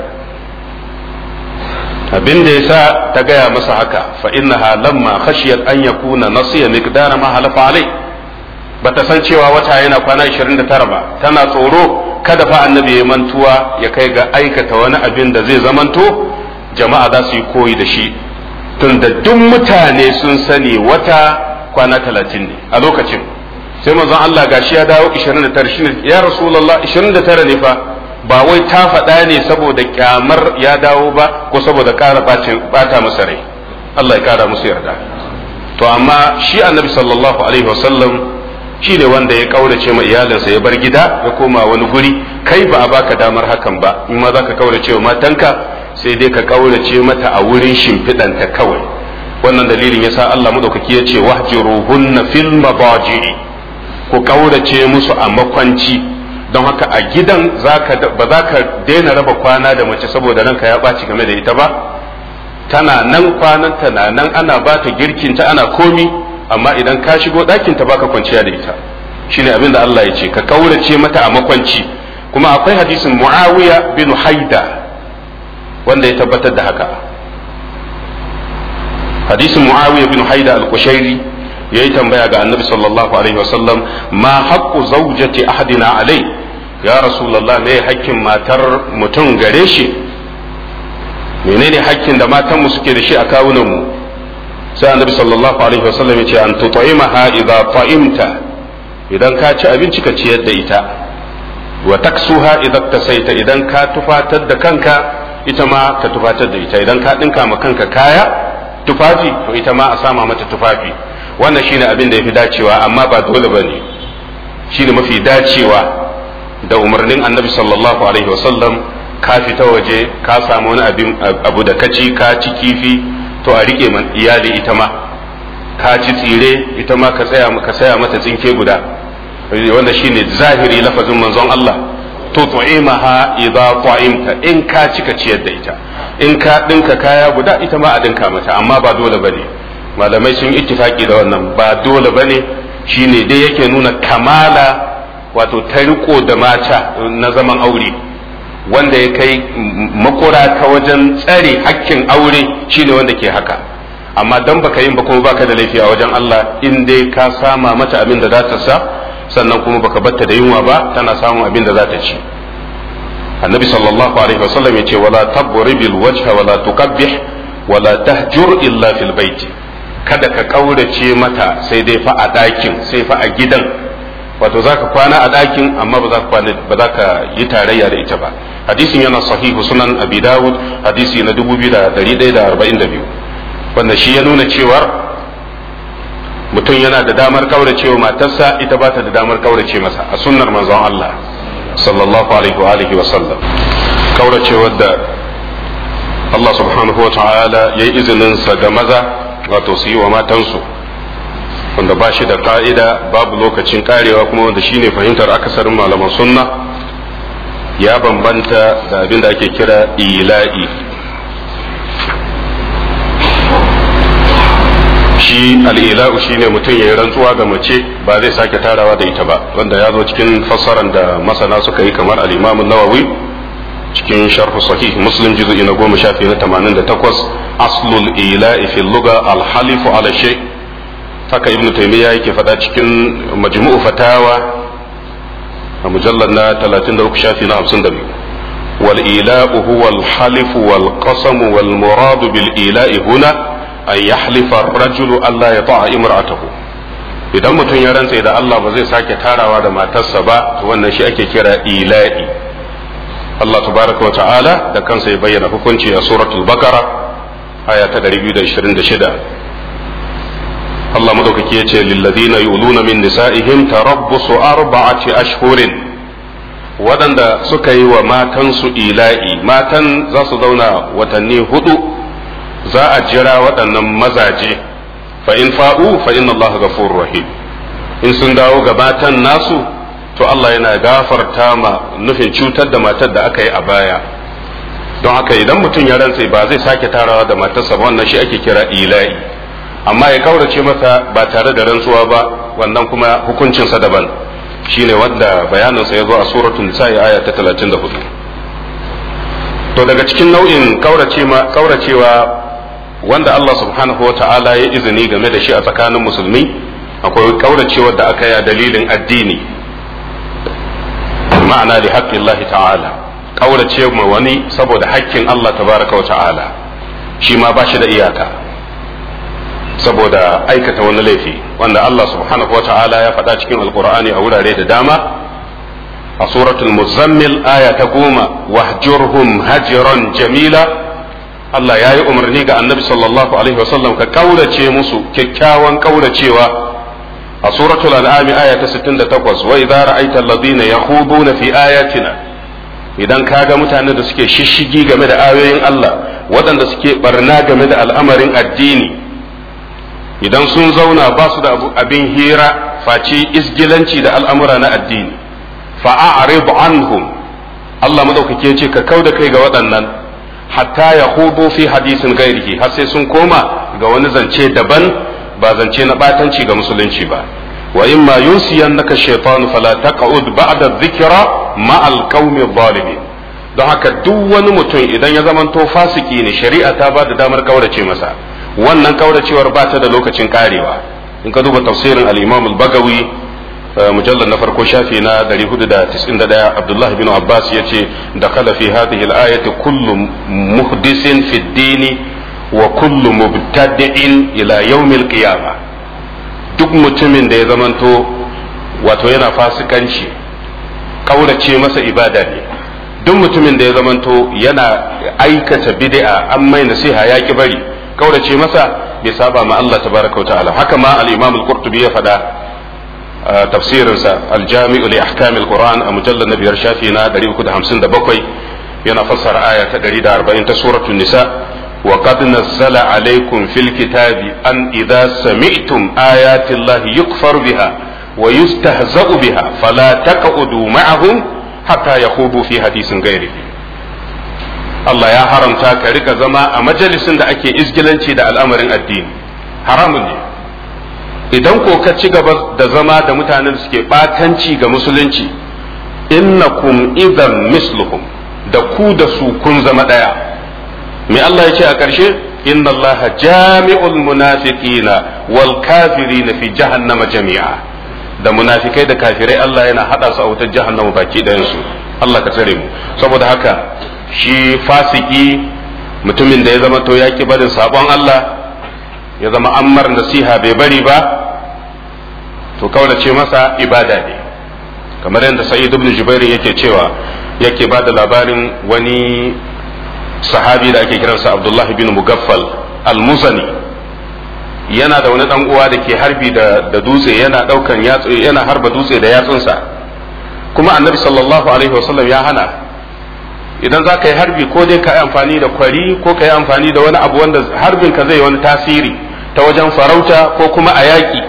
abin da yasa ta gaya masa haka fa innaha lamma khashiyat an yakuna nasiya miqdara ma halafa alai bata san cewa wata yana kwana 29 ba tana tsoro kada fa annabi ya mantuwa ya kai ga aikata wani abin da zai zamanto jama'a za su yi koyi da shi tunda duk mutane sun sani wata kwana 30 ne a lokacin sai manzon Allah gashi ya dawo 29 shine ya rasulullah 29 ne fa ba wai ta faɗa ne saboda kyamar ya dawo ba ko saboda ƙara bata masa rai Allah ya ƙara musu yarda to amma shi annabi sallallahu alaihi wasallam shi ne wanda ya kaurace ma iyalinsa ya bar gida ya koma wani guri kai ba a baka damar hakan ba in ma za ka kaurace wa matanka sai dai ka kaurace mata a wurin shimfiɗanta kawai wannan dalilin yasa Allah madaukaki ya ce wahjiruhunna fil mabaji'i ku kaurace musu a makwanci don haka a gidan ba za ka daina raba kwana da mace saboda ranka ya ɓaci game da ita ba tana nan kwananta na nan ana ba ta girkinta ana komi amma idan ka shigo ɗakinta baka kwanciya da ita shine abin da Allah ya ce ka kaurace mata a makwanci kuma akwai hadisin muawiya bin haida wanda ya tabbatar da haka hadisin muawiya bin haida al-kushairi yayi tambaya ga annabi sallallahu alaihi wasallam ma haqqu zawjati ahadina alai ya rasulullah me hakkin matar mutum gare shi menene hakkin da matanmu suke da shi a kawunan mu sai annabi sallallahu alaihi wasallam ya ce an tut'imaha idza ta'imta idan ka ci abinci ka ciyar da ita wa taksuha idza tasaita idan ka tufatar da kanka ita ma ka tufatar da ita idan ka dinka ma kanka kaya tufafi to ita ma a sama mata tufafi wannan shine abin da yafi dacewa amma ba dole bane shine mafi dacewa da umarnin annabi sallallahu alaihi wasallam ka fita waje ka samu wani abin abu da kaci ka ci kifi to a rike man iyali ita ma ka ci tsire ita ma ka tsaya ka saya mata tsinke guda wanda shine zahiri lafazin manzon Allah to tu'imaha idza ta'imta in ka cika ciyar da ita in ka dinka kaya guda ita ma a dinka mata amma ba dole bane malamai sun ittifaki da wannan ba dole bane shine dai yake nuna kamala wato ta riko da mata na zaman aure wanda ya kai makura ta wajen tsare hakkin aure shine wanda ke haka amma dan baka yin ba kuma baka da laifi a wajen Allah in dai ka sama mata abin da za ta sa sannan kuma baka batta da yunwa ba tana samun abin da za ta ci annabi sallallahu alaihi wasallam ya ce wala tabribil wajha wala tuqabbih wala tahjur illa fil bait kada ka kaurace mata sai dai fa a ɗakin sai fa a gidan wato za ka kwana a ɗakin amma ba za ka kwana ba za ka yi tarayya da ita ba hadisin yana sahihu sunan abi dawud hadisi na 2142 wanda shi ya nuna cewa mutum yana da damar kaurace wa matarsa ita ba ta da damar kaurace masa a sunnar manzon Allah sallallahu alaihi wa alihi wa sallam kaurace wadda Allah subhanahu wa ta'ala ya yi izinin sa ga maza wato su yi wa matansu wanda ba shi da ka'ida babu lokacin karewa kuma wanda shine fahimtar akasarin malaman sunna ya bambanta da abin da ake kira ila'i shi al'ila'u shine mutum ya yi rantsuwa ga mace ba zai sake tarawa da ita ba wanda ya zo cikin fassaran da masana suka yi kamar al'imamun nawawi cikin sharhu sahih muslim juz'i na goma shafi na tamanin da takwas aslul ila'i fil luga alhalifu ala shay haka ibn taymiya yake faɗa cikin majmu'u fatawa a mujallar na 33 shafi na 52 wal ila'u huwa al halifu wal qasam wal muradu bil ila'i huna an yahlifa ar-rajulu alla yata'a imra'atahu idan mutum ya rantse da Allah ba zai sake tarawa da matarsa ba wannan shi ake kira ila'i Allah tabaraka wa ta'ala da kansa ya bayyana hukunci a suratul baqara aya ta 226 Allah madaukaki ya ce lilladina yuluna min nisa'ihim tarabbusu arba'ati ashhurin waɗanda suka yi wa matansu ila'i matan za su zauna watanni hudu za a jira waɗannan mazaje fa in fa'u fa inna Allah ghafurur rahim in sun dawo ga matan nasu to Allah yana gafarta ma nufin cutar da matar da aka yi a baya don haka idan mutum ya rantse ba zai sake tarawa da matarsa ba wannan shi ake kira ila'i amma ya kaurace mata ba tare da rantsuwa ba wannan kuma hukuncinsa daban shine wanda bayaninsa ya zo a suratul nisa'i aya ta 34 to daga cikin nau'in kauracewa wanda Allah subhanahu wa ta'ala ya izini game da shi a tsakanin musulmi akwai kauracewar da aka yi a dalilin addini ma'ana li haqqillahi ta'ala kaurace ma wani saboda haƙƙin Allah tabaraka wa ta'ala shi ma ba shi da iyaka saboda aikata wani laifi wanda Allah subhanahu wa ta'ala ya faɗa cikin alkur'ani a wurare da dama a suratul muzammil aya ta goma wahjurhum hajiran jamila Allah ya yi umarni ga annabi sallallahu alaihi wasallam ka kaurace musu kyakkyawan kauracewa a suratul an'am aya ta 68 wa idza ra'aita alladhina yakhuduna fi ayatina idan kaga mutanen da suke shishigi game da ayoyin Allah waɗanda suke barna game da al'amarin addini idan sun zauna ba su da abin hira face isgilanci da al'amura na addini fa'a'rib anhum Allah madaukake ce ka kau da kai ga waɗannan hatta ya hudu fi hadisin gairihi har sai sun koma ga wani zance daban ba zance na batanci ga musulunci ba wa in ma yunsiyannaka shaytanu fala taq'ud ba'da dhikra ma al-qaumi zalimin don haka duk wani mutum idan ya zamanto fasiki ne shari'a ta ba da damar kaurace masa wannan kauracewar ba ta da lokacin karewa in ka duba tafsirin al-imam al-bagawi mujallar na farko shafi na 491 abdullahi bin abbas ya ce da kala fi hadhihi al-ayati kullu muhdisin fi dini wa kullu mubtadi'in ila yawmil qiyamah duk mutumin da ya zamanto wato yana fasikanci kaurace masa ibada ne duk mutumin da ya zamanto yana aikata bid'a an mai nasiha ya ki bari kaurace masa bai saba ma Allah tabaraka wa ta'ala haka ma al-imam al-qurtubi ya faɗa tafsirinsa al-jami'u li ahkam al-quran a mujallal na biyar shafi na 357 yana fassara aya ta 140 ta suratul nisa wa qad nazzala alaykum fil kitabi an idza sami'tum ayati allahi yukfar biha wa yustahza'u biha fala taq'udu ma'ahum hatta yakhudu fi hadisin ghairihi Allah ya haramta ka rika zama a majalisin da ake izgilanci da al'amarin addini haramun ne idan ko ka ci gaba da zama da mutanen da suke batanci ga musulunci innakum idan misluhum da ku da su kun zama daya me Allah ya ce a ƙarshe inna Allah jami'ul munafiqina wal kafirina fi jahannama jami'a da munafikai da kafirai Allah yana hada su a wutar jahannama baki ɗayan su Allah ka tsare mu saboda haka shi fasiki mutumin da ya zama to ya ki barin sabon Allah ya zama ammar nasiha bai bari ba to kaurace masa ibada ne kamar yadda sa'id ibn jubair yake cewa yake ba da labarin wani sahabi da ake kiransa abdullah bin mugaffal al-muzani yana da wani dan uwa da ke harbi da, da dutse yana daukan yatsu yana harba dutse da yatsunsa kuma annabi sallallahu alaihi wasallam ya hana idan za ka yi harbi ko dai ka yi amfani da kwari ko ka yi amfani da wani abu wanda harbin ka zai wani tasiri ta wajen farauta ko kuma a yaƙi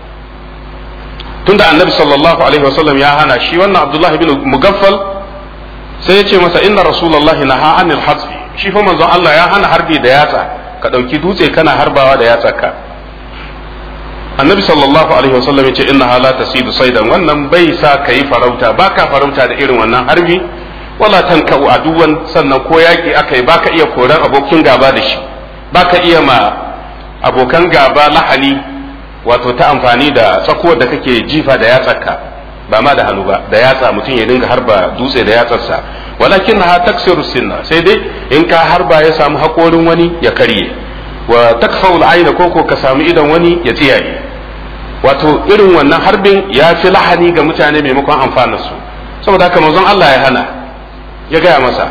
tunda annabi sallallahu alaihi wasallam ya hana shi wannan abdullahi bin mugaffal sai ya ce masa inna rasulullahi naha anil hasbi shi fa manzon Allah ya hana harbi da yatsa ka ɗauki dutse kana harbawa da yatsa ka annabi sallallahu alaihi wasallam ya ce inna la tasidu saidan wannan bai sa ka yi farauta baka farauta da irin wannan harbi wala tanka aduwan sannan ko yaki aka yi baka iya koran abokin gaba da shi baka iya ma abokan gaba lahani wato ta amfani da tsakuwar da kake jifa da yatsarka ba ma da hannu ba da yatsa mutum ya dinga harba dutse da yatsarsa walakin ha taksiru sinna sai dai in ka harba ya samu hakorin wani ya karye wa takfaul aina koko ka samu idan wani ya tsiyaye wato irin wannan harbin ya fi lahani ga mutane maimakon amfanar su saboda haka manzon Allah ya hana ya gaya masa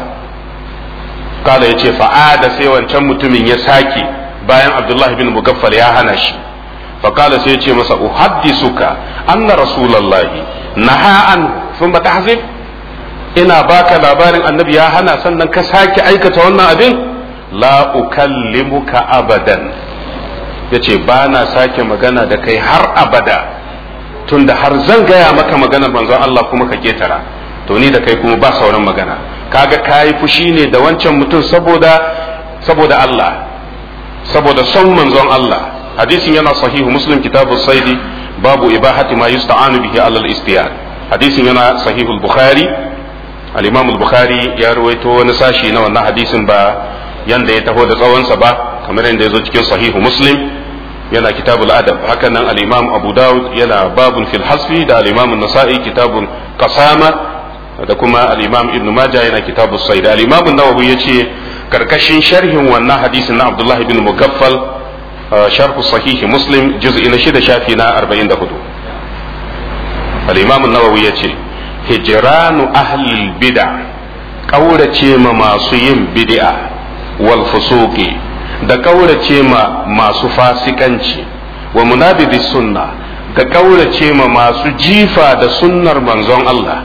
kala ya ce fa'ada sai wancan mutumin ya sake bayan abdullahi bin mugaffal ya hana shi faƙala sai ya ce masa uhaddisuka anna rasulallahi naha an sun ba tahzib ina baka labarin annabi ya hana sannan ka sake aikata wannan abin la ukallimuka abadan yace ba na sake magana da kai har abada tunda har zan gaya maka maganar manzon Allah kuma ka ketara to ni da kai kuma ba sauran magana kaga kayi fushi ne da wancan mutum saboda saboda Allah saboda son manzon Allah hadisin yana sahihu muslim kitabu saidi babu ibahati ma yusta'anu bihi alal istiyad hadisin yana sahihu bukhari al-imam al-bukhari ya ruwaito wani sashi na wannan hadisin ba yanda ya taho da tsawonsa ba kamar yadda ya zo cikin sahihu muslim yana kitabul adab haka nan al-imam abu dawud yana babun fil hasfi da al-imam an-nasa'i kitabun qasama da kuma al-imam ibn majah yana kitabus said al-imam an-nawawi yace karkashin sharhin wannan hadisin na abdullah ibn mugaffal sharh sahih muslim juz'i na shida shafi na 44 al-imam an-nawawi yace hijranu ahli bid'a kaurace ma masu yin bid'a wal fusuqi da kaurace ma masu fasikanci wa munabidi sunna da kaurace ma masu jifa da sunnar manzon Allah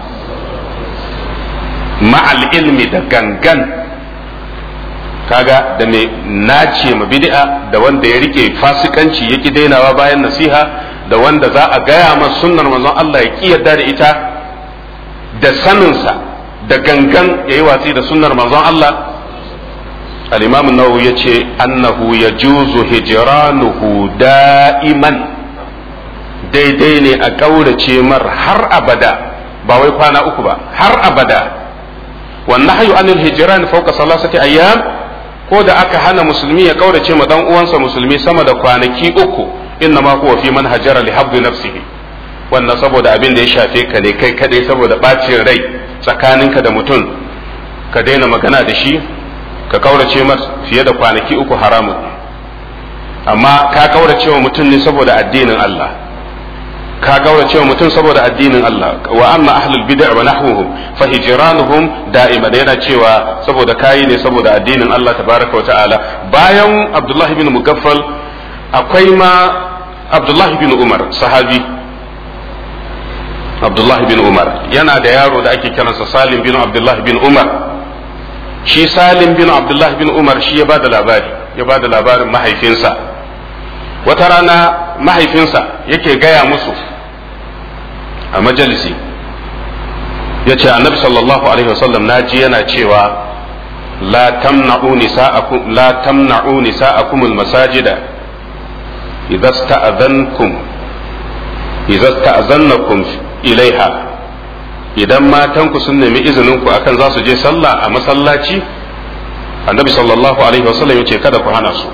ma'al ilmi da gangan kaga da mai nace ma bid'a da wanda ya rike fasikanci yaki dainawa bayan nasiha da wanda za a gaya ma sunnar manzon Allah ya ki yarda da ita da saninsa da gangan ya yi watsi da sunnar manzon Allah al-imam an-nawawi yace annahu yajuzu hijranuhu da'iman daidai ne a kaurace mar har abada ba wai kwana uku ba har abada wannan hayu anil hijran fawqa salasati ayyam ko da aka hana musulmi ya kaurace ma dan uwansa musulmi sama da kwanaki uku inna ma huwa fi man hajara li habdi nafsihi wannan saboda abin da ya shafe ka ne kai kadai saboda bacin rai tsakaninka da mutum ka daina magana da shi ka kaurace masa fiye da kwanaki uku haramun amma ka kaurace wa mutum ne saboda addinin Allah ka kaurace wa mutum saboda addinin Allah wa amma ahlul bid'a wa nahwuhum fa hijranuhum da'ima da yana cewa saboda kayi ne saboda addinin Allah tabaraka wa ta'ala bayan Abdullah bin Mugaffal akwai ma Abdullah bin Umar sahabi Abdullah bin Umar yana da yaro da ake kiransa Salim bin Abdullah bin Umar shi Salim bin Abdullah bin Umar shi ya bada labari ya bada labarin mahaifinsa wata rana mahaifinsa yake gaya musu a majalisi ya ce annabi sallallahu alaihi wasallam na ji yana cewa la tamna'u nisa'akum la tamna'u nisa'akum almasajida idza sta'adhankum idza sta'adhannakum ilaiha idan matanku sun nemi izinin ku akan za su je sallah a masallaci annabi sallallahu alaihi wasallam ya ce kada ku hana su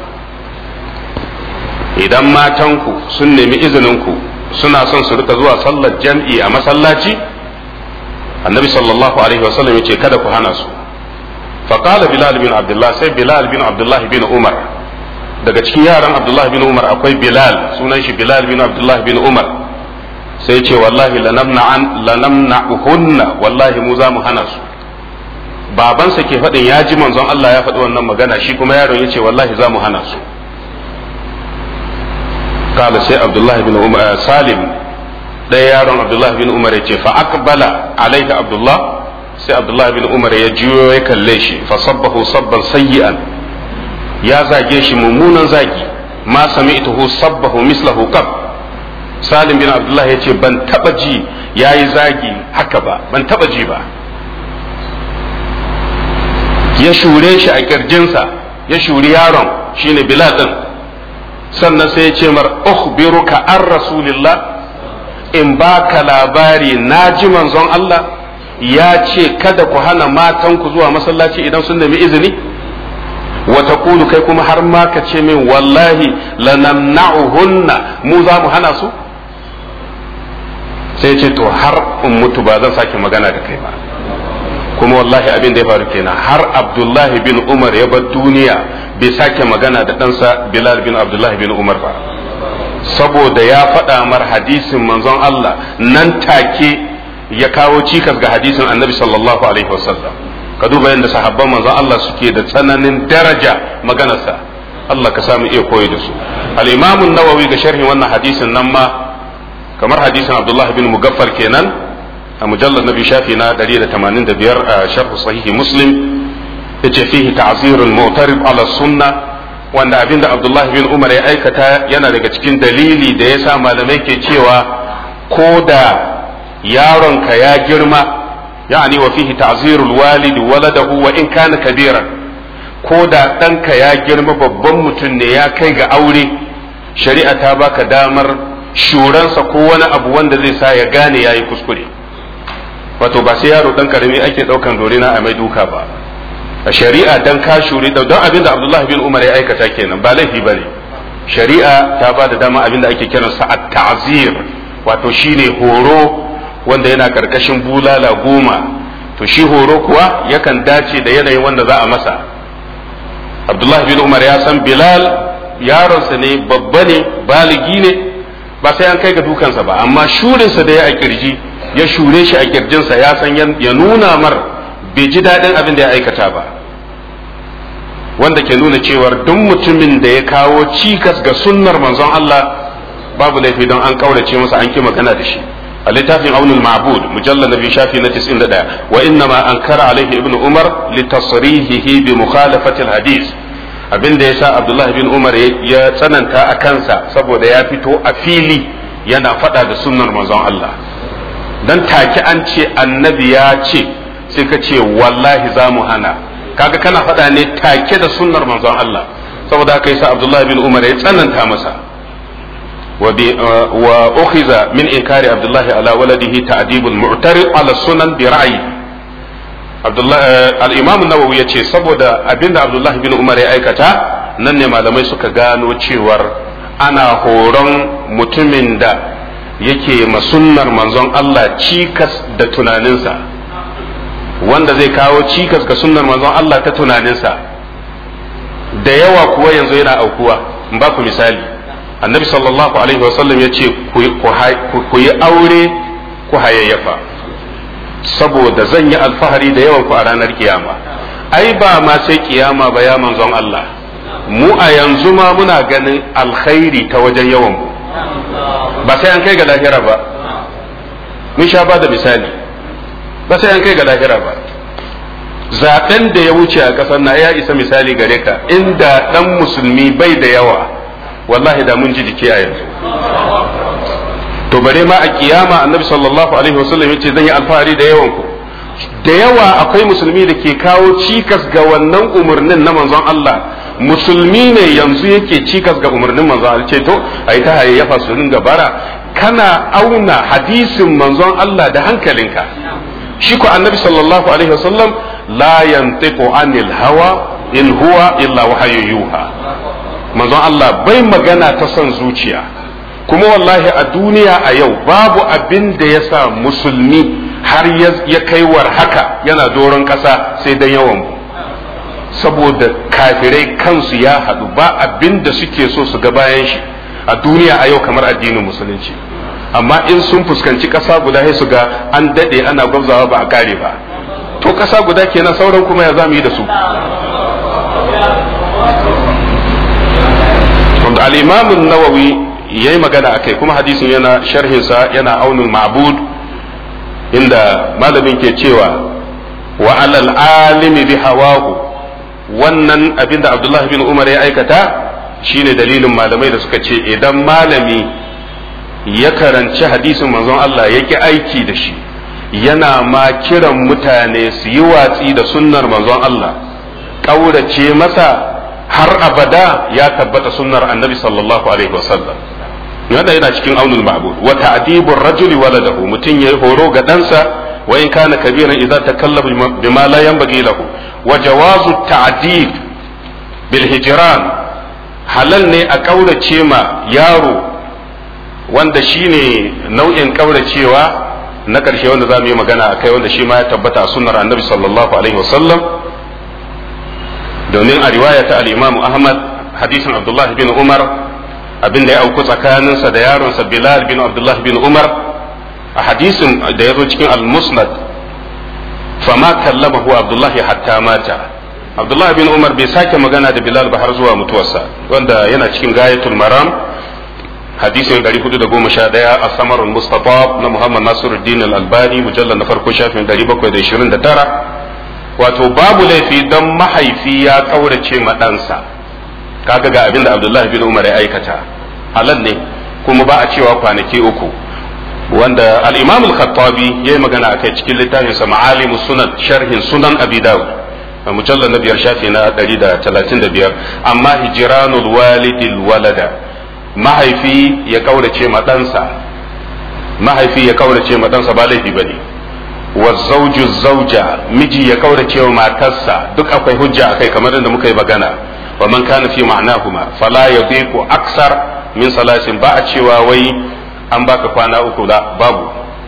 idan matanku sun nemi izinin ku suna son su rika zuwa sallar jam'i a masallaci annabi sallallahu alaihi wasallam ya ce kada ku hana su faqala bilal bin abdullah sai bilal bin abdullah bin umar daga cikin yaran abdullah bin umar akwai bilal sunan shi bilal bin abdullah bin umar sai ce wallahi lanamna'an lanamna'uhunna wallahi mu za mu hana su babansa ke faɗin ya ji manzon Allah ya faɗi wannan magana shi kuma yaron ya ce wallahi za mu hana su kala sai abdullahi bin umar salim ɗaya yaron abdullahi bin umar ya ce fa aqbala alaika abdullah sai abdullahi bin umar ya juyo ya kalle shi fa sabbahu sabban sayyi'an ya zage shi mummunan zagi ma sami'tuhu sabbahu mislahu qab salim bin abdullahi ya ce ban taba ji yayi zagi haka ba ban taba ji ba ya shure shi a kirjinsa ya shuri yaron shine bilal din sannan sai ya ce mar ukhbiruka an rasulillah in baka labari na ji manzon Allah ya ce kada ku hana matanku zuwa masallaci idan sun nemi izini wa taqulu kai kuma har ma ka ce min wallahi lanamna'uhunna mu za mu hana su sai ce to har in mutu ba zan sake magana da kai ba kuma wallahi abin da ya faru kenan har abdullahi bin umar ya bar duniya bai sake magana da ɗansa bilal bin abdullahi bin umar ba saboda ya faɗa mar hadisin manzon Allah nan take ya kawo cikas ga hadisin annabi sallallahu alaihi wasallam ka duba yadda sahabban manzon Allah suke da tsananin daraja maganarsa Allah ka samu iya koyi da su al-imam an-nawawi ga sharhin wannan hadisin nan ma kamar hadisin abdullahi bin mugaffar kenan a mujallar nabi shafi na 185 a sharh sahihi muslim yace fihi ta'zirul mu'tarib ala sunna wanda abinda abdullahi bin umar ya aikata yana daga cikin dalili da yasa malamai ke cewa ko da yaronka ya girma yani wa fihi ta'zirul walidi waladahu wa in kana kabira ko da ɗanka ya girma babban mutum ne ya kai ga aure shari'a ta baka damar shuransa ko wani abu wanda zai sa ya gane yayi kuskure wato ba sai yaro dan karami ake daukan dorina a mai duka ba a shari'a dan ka shuri don abin da Abdullah bin Umar ya aikata kenan ba laifi bane shari'a ta ba da dama abin da ake kiransa at-ta'zir wato shine horo wanda yana karkashin bulala goma to shi horo kuwa yakan dace da yanayin wanda za a masa Abdullah bin Umar ya san Bilal yaronsa ne babba ne baligi ne ba sai an kai ga dukansa ba amma shurinsa da ya a kirji ya shure shi a kirjinsa ya san ya nuna mar bai ji daɗin abin da ya aikata ba wanda ke nuna cewar duk mutumin da ya kawo cikas ga sunnar manzon Allah babu laifi don an kaurace masa an ki magana da shi a littafin aunul ma'bud mujallal nabi shafi na 91 wa inna ma ankara alaihi ibn umar li tasrihihi bi mukhalafati al hadith abin da yasa abdullahi bin umar ya tsananta a kansa saboda ya fito a fili yana faɗa da sunnar manzon Allah dan take an ce annabi ya ce sai ka ce wallahi za mu hana kaga kana faɗa ne take da sunnar manzon Allah saboda haka yasa Abdullah bin Umar ya tsananta masa wa ukhiza min inkari Abdullah ala waladihi ta'dibul mu'tarid ala sunan bi ra'yi Abdullah al-Imam an-Nawawi yace saboda abinda Abdullah bin Umar ya aikata nan ne malamai suka gano cewar ana horon mutumin da yake masunnar manzon Allah cikas da tunaninsa wanda zai kawo cikas ga sunnar manzon Allah ta tunaninsa da yawa kuwa yanzu yana aukuwa in ba ku misali annabi sallallahu alaihi wasallam ya ce ku yi aure ku hayayyafa saboda zan yi alfahari da yawan ku a ranar kiyama ai ba ma sai kiyama ba ya manzon Allah mu a yanzu ma muna ganin alkhairi ta wajen yawan mu ba sai an kai ga lahira ba mun sha ba da misali ba sai an kai ga lahira ba zaben da ya wuce a ƙasar na ya isa misali gare ka inda dan musulmi bai da yawa wallahi da mun ji jiki a yanzu to bare ma a kiyama annabi sallallahu alaihi wasallam yace zan yi alfahari da yawan ku da yawa akwai musulmi da ke kawo cikas ga wannan umarnin na manzon Allah musulmi ne yanzu yake cikas ga umarnin manzon Allah ce to ai ta hayayyafa su ringa bara kana auna hadisin manzon Allah da hankalinka shi ko annabi sallallahu alaihi wasallam la yantiqu anil hawa in huwa illa wahyu yuha manzon Allah bai magana ta son zuciya kuma wallahi a duniya a yau babu abin da ya sa musulmi har ya kaiwar haka yana doron ƙasa sai dan yawan mu saboda kafirai kansu ya haɗu ba abin da suke so su ga bayan shi a duniya a yau kamar addinin musulunci amma in sun fuskanci ƙasa guda sai su ga an daɗe ana gwabzawa ba a kare ba to ƙasa guda kenan sauran kuma ya za mu yi da su wanda al-imam nawawi yayi magana akai kuma hadisin yana sharhinsa yana aunul ma'bud inda malamin ke cewa wa alal alimi bi hawahu wannan abin da abdullahi bin umar ya aikata shine dalilin malamai da suka ce idan malami ya karanci hadisin manzon Allah ya ki aiki da shi yana ma kiran mutane su yi watsi da sunnar manzon Allah ƙaurace masa har abada ya tabbata sunnar annabi sallallahu alaihi wasallam wanda yana cikin aunul ma'bud wa ta'dibur rajuli waladahu mutun yayi horo ga ɗansa wa in kana kabiran idza takallama bima la yanbaghi lahu wa jawazu ta'dib bil hijran halal ne a kaurace ma yaro wanda shine nau'in kauracewa na karshe wanda zamu yi magana akai wanda shi ma ya tabbata a sunnar annabi sallallahu alaihi wasallam domin a riwaya ta al-imam ahmad hadisin abdullahi bin umar abin da ya auku tsakaninsa da yaronsa Bilal bin Abdullah bin Umar a hadisin da ya zo cikin al-Musnad fama kallamahu Abdullah hatta mata Abdullah bin Umar bai sake magana da Bilal ba har zuwa mutuwarsa wanda yana cikin gayatul maram hadisin 411 a samarul mustafa na Muhammad Nasiruddin al-Albani mujallal na farko shafin 729 wato babu laifi don mahaifi ya kaurace ma ɗansa kaga ga abin da Abdullahi bin Umar ya aikata halal ne kuma ba a cewa kwanaki uku wanda al-Imam al-Khattabi yayi magana akai cikin littafin sa Ma'alim Sunan sharhin Sunan Abi Dawud a mujallal na biyar shafi na 135 amma hijranul walidil walada mahaifi ya kaurace ma ɗansa mahaifi ya kaurace ma ɗansa ba laifi bane wa zawju zawja miji ya kaurace wa matarsa duk akwai hujja akai kamar da muka yi magana ومن كان في معناهما فلا يضيق أكثر من ثلاث ba a cewa wai an baka kwana uku da babu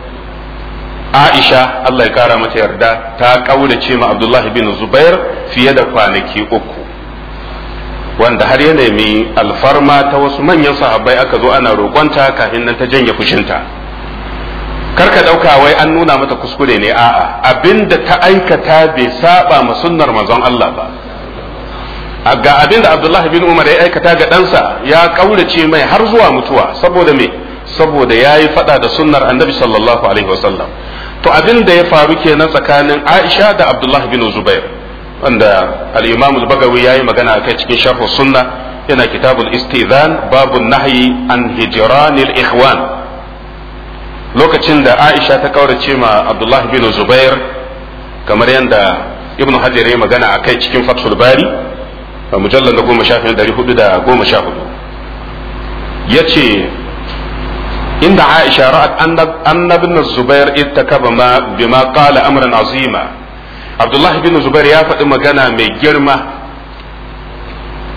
Aisha Allah ya kara mata yarda ta kaurace ma Abdullah bin Zubair fiye da kwanaki uku wanda har ya nemi alfarma ta wasu manyan sahabbai aka zo ana roƙonta kafin nan ta janye fushinta karka ɗauka wai an nuna mata kuskure ne a'a abinda ta aikata bai saba ma sunnar manzon Allah ba ga abin da Abdullah bin Umar ya aikata ga ɗansa ya kaurace mai har zuwa mutuwa saboda me saboda ya yi faɗa da sunnar annabi sallallahu alaihi wasallam to abin da ya faru kenan tsakanin Aisha da Abdullah bin Zubair wanda al-Imam al-Bagawi yayi magana akai cikin sharh sunna yana kitabul istizan babun nahyi an hijranil ikhwan lokacin da Aisha ta kaurace ma Abdullah bin Zubair kamar yadda Ibn Hajar ya magana akai cikin Fathul Bari a mujallar da goma shafin dari hudu da goma sha hudu ya ce inda aisha ra'at annabin zubair ittakaba ma bima qala amran azima abdullah bin zubair ya faɗi magana mai girma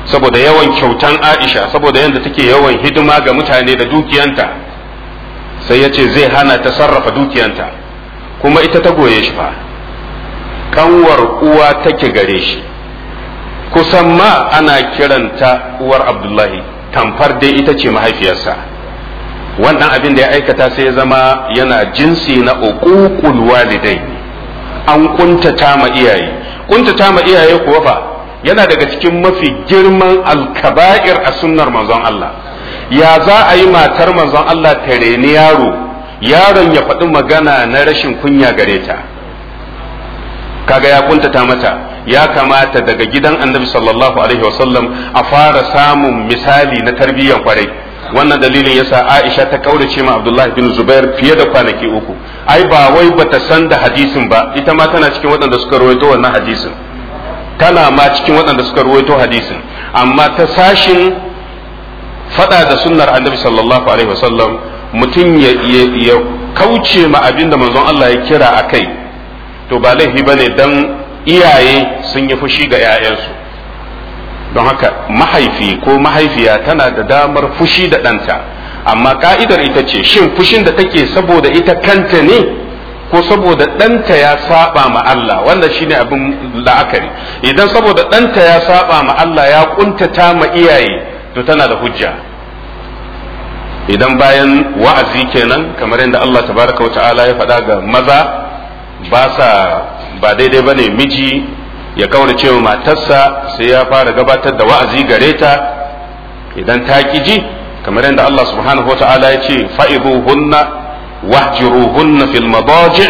saboda yawan kyautan Aisha saboda yadda take yawan hidima ga mutane da dukiyanta sai ya ce zai hana ta sarrafa dukiyanta kuma ita ta goye shi fa kanwar uwa take gare shi kusan ma ana kiranta uwar Abdullahi tamfar dai ita ce mahaifiyarsa wannan abin da ya aikata sai ya zama yana jinsi na uququl walidai an kuntata ma iyaye kuntata ma iyaye kuwa fa yana daga cikin mafi girman alkaba'ir a sunnar manzon Allah ya za a yi matar manzon Allah ta reni yaro yaron ya faɗi magana na rashin kunya gare ta kaga ya kuntata mata ya kamata daga gidan annabi sallallahu alaihi wasallam a fara samun misali na tarbiyyar kwarai wannan dalilin yasa Aisha ta kaurace ma Abdullah bin Zubair fiye da kwanaki uku ai ba wai bata san da hadisin ba ita ma tana cikin waɗanda suka rawaito wannan hadisin tana ma cikin waɗanda suka rawaito hadisin amma ta sashin fada da sunnar Annabi sallallahu alaihi wasallam mutum ya, ya, kauce ma abin da manzon Allah ya kira a kai to ba laifi bane dan iyaye sun yi fushi ga 'ya'yansu don haka mahaifi ko mahaifiya tana da damar fushi da ɗanta amma ka'idar ita ce shin fushin da take saboda ita kanta ne ko saboda ɗanta ya saba ma Allah wanda shine abin la'akari idan saboda ɗanta ya saba ma Allah ya kuntata ma iyaye to tana da hujja idan bayan wa'azi kenan kamar yadda Allah tabaraka wa ta'ala ya faɗa ga maza ba sa ba daidai bane miji ya kaura cewa matarsa sai ya fara gabatar da wa'azi gare ta idan ta ki ji kamar yadda Allah subhanahu wa ta'ala ya ce fa'iduhunna wahjiruhunna fil madaji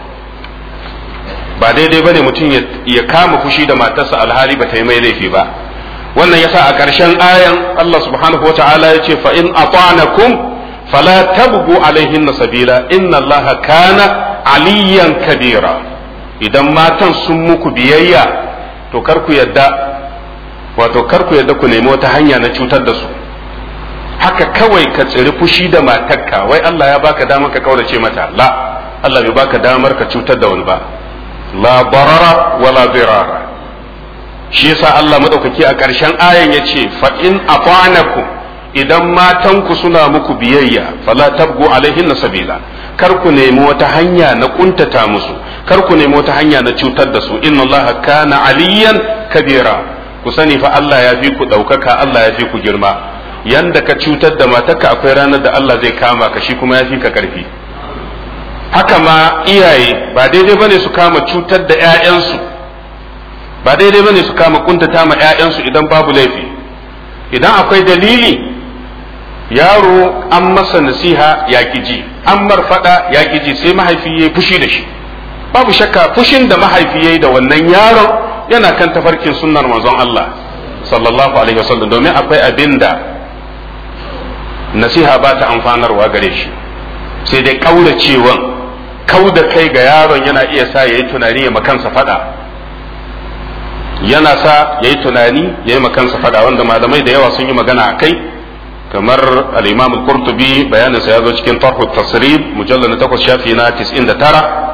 ba daidai bane mutum ya kama fushi da matarsa alhali ba ta yi mai laifi ba wannan yasa a ƙarshen ayan Allah subhanahu wa ta'ala ya ce fa in ata'nakum fala tabgu alaihinna sabila inna Allah kana aliyan kabira idan matan sun muku biyayya to kar ku yadda wato kar ku yadda ku nemi wata hanya na cutar da su haka kawai ka tsiri fushi da matarka wai Allah ya baka damar ka kaurace mata la Allah bai baka damar ka cutar da wani ba la barara wala dirara shi yasa Allah madaukaki a ƙarshen ayan yace fa in afanakum idan matanku suna muku biyayya fala tabgu alaihinna sabila kar ku nemi wata hanya na kuntata musu kar ku nemi wata hanya na cutar da su inna allaha kana aliyan kabira ku sani fa Allah ya fi ku ɗaukaka Allah ya fi ku girma yanda ka cutar da matarka akwai ranar da Allah zai kama ka shi kuma ya fi ka ƙarfi haka ma iyaye ba daidai bane su kama cutar da 'ya'yansu ba daidai bane su kama kuntata ma 'ya'yansu idan babu laifi idan akwai dalili yaro an masa nasiha ya ji an marfada ya ji sai mahaifi ya fushi da shi babu shakka fushin da mahaifi ya yi da wannan yaron yana kan tafarkin sunnar manzon Allah sallallahu alaihi wasallam domin akwai abin da nasiha ba ta amfanarwa gare shi sai dai kauracewan kau da kai ga yaron yana iya sa ya yi tunani ya makansa fada yana sa ya yi tunani ya yi makansa fada wanda malamai da yawa sun yi magana a kai kamar al-imam al-qurtubi bayanin sa yazo cikin tarh at-tasrib mujallal na 8 shafi na 99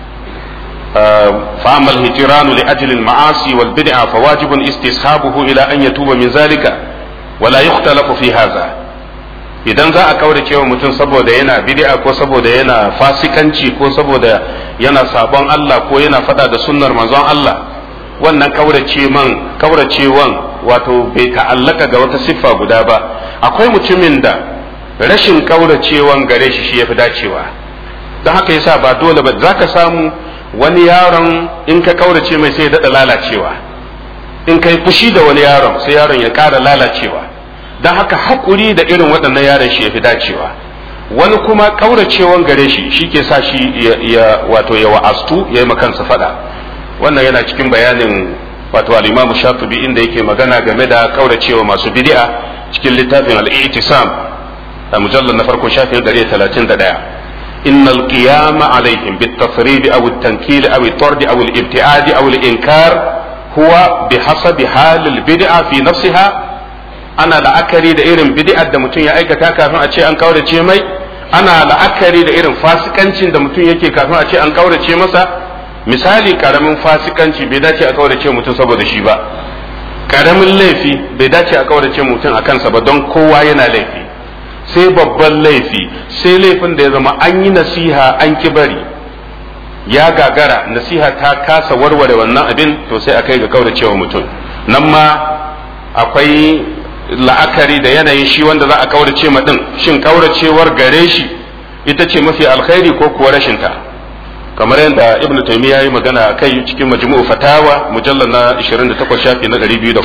fa amal hijran li ajli al-ma'asi wal bid'a fa wajibun istishabuhu ila an yatuba min zalika wala yukhtalafu fi hadha idan za a kaurace wa mutum saboda yana bid'a ko saboda yana fasikanci ko saboda yana sabon Allah ko yana fada da sunnar manzon Allah wannan kaurace man kauracewan wato bai ta'allaka ga wata siffa guda ba akwai mutumin da rashin kauracewan gare shi shi yafi dacewa don haka yasa ba dole ba zaka samu wani yaron in ka kaurace mai sai ya dada lalacewa in kai fushi da wani yaron sai yaron ya ƙara lalacewa don haka hakuri da irin waɗannan yaron shi yafi dacewa wani kuma kauracewan gare shi shi ke sa shi ya wato ya wa'astu ya yi makansa fada wannan yana cikin bayanin wato al-Imam Shatibi inda yake magana game da kauracewa masu bid'a cikin littafin al-I'tisam a mujallal na farko shafin 131 innal qiyama alaihim bit-tafrid aw at-tankil aw at-tard aw al-ibtiad aw al-inkar huwa bihasabi hal al-bid'a fi nafsiha ana la'akari da irin bid'ar da mutum ya aikata kafin a ce an kaurace mai ana la'akari da irin fasikancin da mutum yake kafin a ce an kaurace masa misali karamin fasikanci bai dace a kaurace mutum saboda shi ba karamin laifi bai dace a kaurace mutum a kansa ba don kowa yana laifi sai babban laifi sai laifin da ya zama an yi nasiha an ki bari ya gagara nasiha ta kasa warware wannan abin to sai a kai ga kauracewa mutum nan ma akwai la'akari da yanayin shi wanda za a kaurace ma din shin kauracewar gare shi ita ce mafi alkhairi ko kuwa rashinta kamar yadda ibn taymiya ya yi magana a kai cikin majmu'u fatawa mujallar na 28 shafi na 204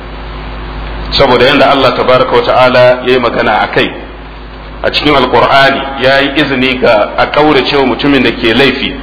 saboda yadda Allah tabaraka wa ta'ala ya yi magana a kai a cikin alkur'ani ya yi izini ga a kauracewa mutumin da ke laifi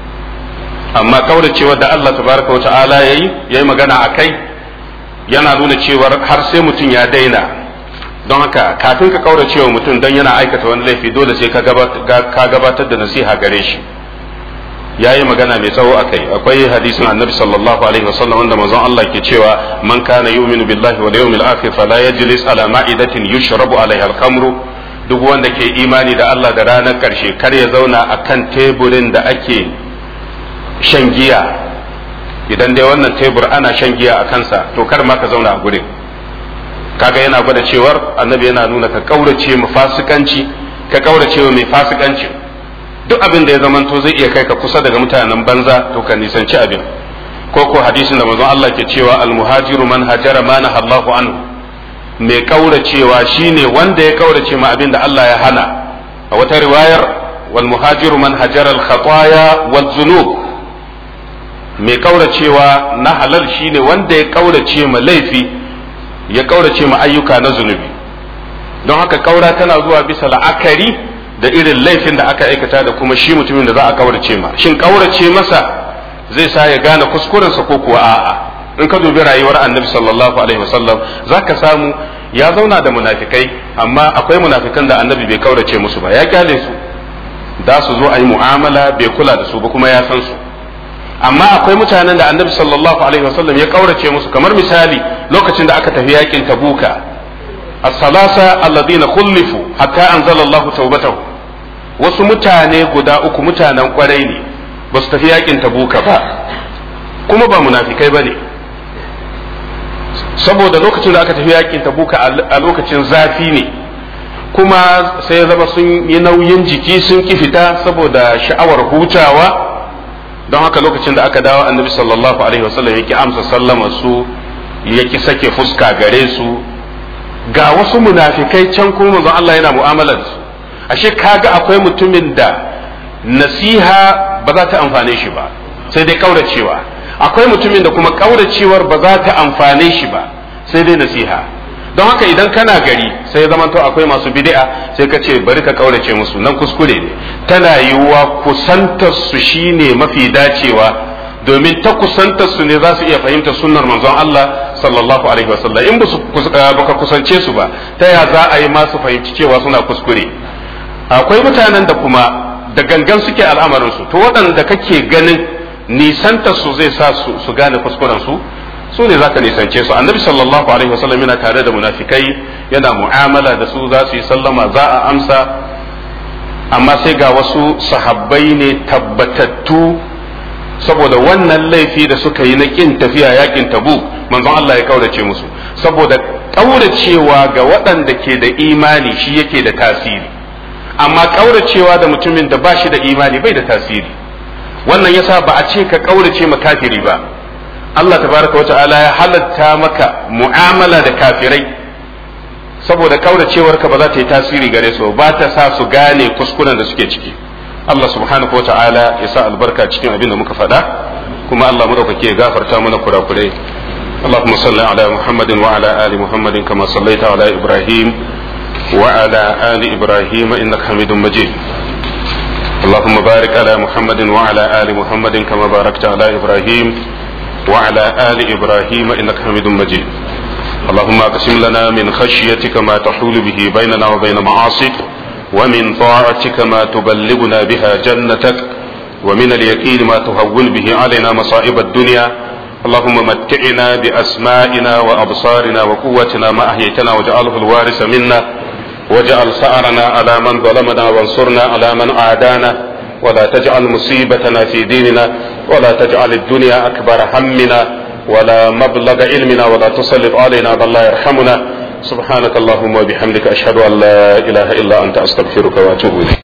amma kauracewa da Allah tabaraka wa ta'ala ya yi ya yi magana a kai yana nuna cewar har sai mutum ya daina don haka kafin ka kaurace wa mutum don yana aikata wani laifi dole sai ka gabatar da nasiha gare shi ya yi magana mai tsawo a kai akwai hadisin annabi sallallahu alaihi wasallam wanda manzon Allah ke cewa man kana yu'minu billahi wal yawmil akhir fala yajlis ala ma'idatin yushrabu alaiha al-khamru duk wanda ke imani da Allah da ranar karshe kar ya zauna akan teburin da ake shan giya idan dai wannan tebur ana shan giya a kansa to kar ma ka zauna a gurin kaga yana gwada cewar annabi yana nuna ka kaurace mu fasikanci ka kaurace mai fasikanci duk abin da ya zamanto zai iya kai ka kusa daga mutanen banza to ka nisanci abin ko ko hadisin da manzon Allah ke cewa al muhajiru man hajara ma Allahu anhu mai kauracewa shine wanda ya kaurace ma abin da Allah ya hana a wata riwayar wal muhajiru man hajara al khataya wal zunub mai kauracewa na halal shine wanda ya kaurace ma laifi ya kaurace ma ayyuka na zunubi don haka kaura tana zuwa bisa la'akari da irin laifin da aka aikata da kuma shi mutumin da za a kaurace ma shin kaurace masa zai sa ya gane kuskurensa ko kuwa a'a in ka dubi rayuwar annabi sallallahu alaihi wasallam zaka samu ya zauna da munafikai amma akwai munafikan da annabi bai kaurace musu ba ya kyale su da su zo a yi mu'amala bai kula da su ba kuma ya san su amma akwai mutanen da annabi sallallahu alaihi wasallam ya kaurace musu kamar misali lokacin da aka tafi yakin tabuka as-salasa alladhina khulifu hatta anzala Allah tawbatahu wasu mutane guda uku mutanen kwarai ne ba su tafi yakin tabuka ba kuma ba munafikai bane saboda lokacin da aka tafi yakin tabuka a lokacin zafi ne kuma sai ya zama sun yi nauyin jiki sun ki fita saboda sha'awar hutawa don haka lokacin da aka dawo annabi sallallahu alaihi wasallam yake amsa sallama su yake sake fuska gare su ga wasu munafikai can kuma manzon Allah yana mu'amala da su ashe kaga akwai mutumin da nasiha ba za ta amfane shi ba sai dai kauracewa akwai mutumin da kuma kauracewar ba za ta amfane shi ba sai dai nasiha don haka idan kana gari sai ya zamanto akwai masu bid'a sai ka ce bari ka kaurace musu nan kuskure ne tana yiwuwa kusantar su shine mafi dacewa domin ta kusantar su ne za su iya fahimtar sunnar manzon Allah sallallahu alaihi wasallam in baka kusance su ba ta ya za a yi masu fahimci cewa suna kuskure akwai mutanen da kuma da gangan suke al'amarin su to waɗanda kake ganin nisantar su zai sa su gane kuskuren su su ne zaka nisance su annabi sallallahu alaihi wasallam yana tare da munafikai yana mu'amala da su za su yi sallama za a amsa amma sai ga wasu sahabbai ne tabbatattu saboda wannan laifi da suka yi na kin tafiya yakin tabu manzon Allah ya kaurace musu saboda kauracewa ga waɗanda ke da imani shi yake da tasiri amma kauracewa da mutumin da ba shi da imani bai da tasiri wannan yasa ba a ce ka kaurace ma kafiri ba Allah tabaraka wa ta'ala ya halatta maka mu'amala da kafirai saboda kauracewarka ba za ta yi tasiri gare su ba ta sa su gane kuskuren da suke ciki Allah subhanahu wa ta'ala ya sa albarka cikin abin da muka faɗa kuma Allah madaukake ya gafarta mana kurakurai اللهم صل على محمد وعلى آل محمد كما صليت على إبراهيم وعلى آل إبراهيم إنك حميد مجيد اللهم بارك على محمد وعلى آل محمد كما باركت على إبراهيم وعلى آل إبراهيم إنك حميد مجيد اللهم اقسم لنا من خشيتك ما تحول به بيننا وبين معاصيك ومن طاعتك ما تبلغنا بها جنتك ومن اليقين ما تهون به علينا مصائب الدنيا اللهم متعنا بأسمائنا وأبصارنا وقوتنا ما أحييتنا واجعله الوارث منا واجعل ثأرنا على من ظلمنا وانصرنا على من عادانا ولا تجعل مصيبتنا في ديننا ولا تجعل الدنيا أكبر همنا ولا مبلغ علمنا ولا تسلط علينا بل لا يرحمنا سبحانك اللهم وبحمدك أشهد أن لا إله إلا أنت أستغفرك وأتوب إليك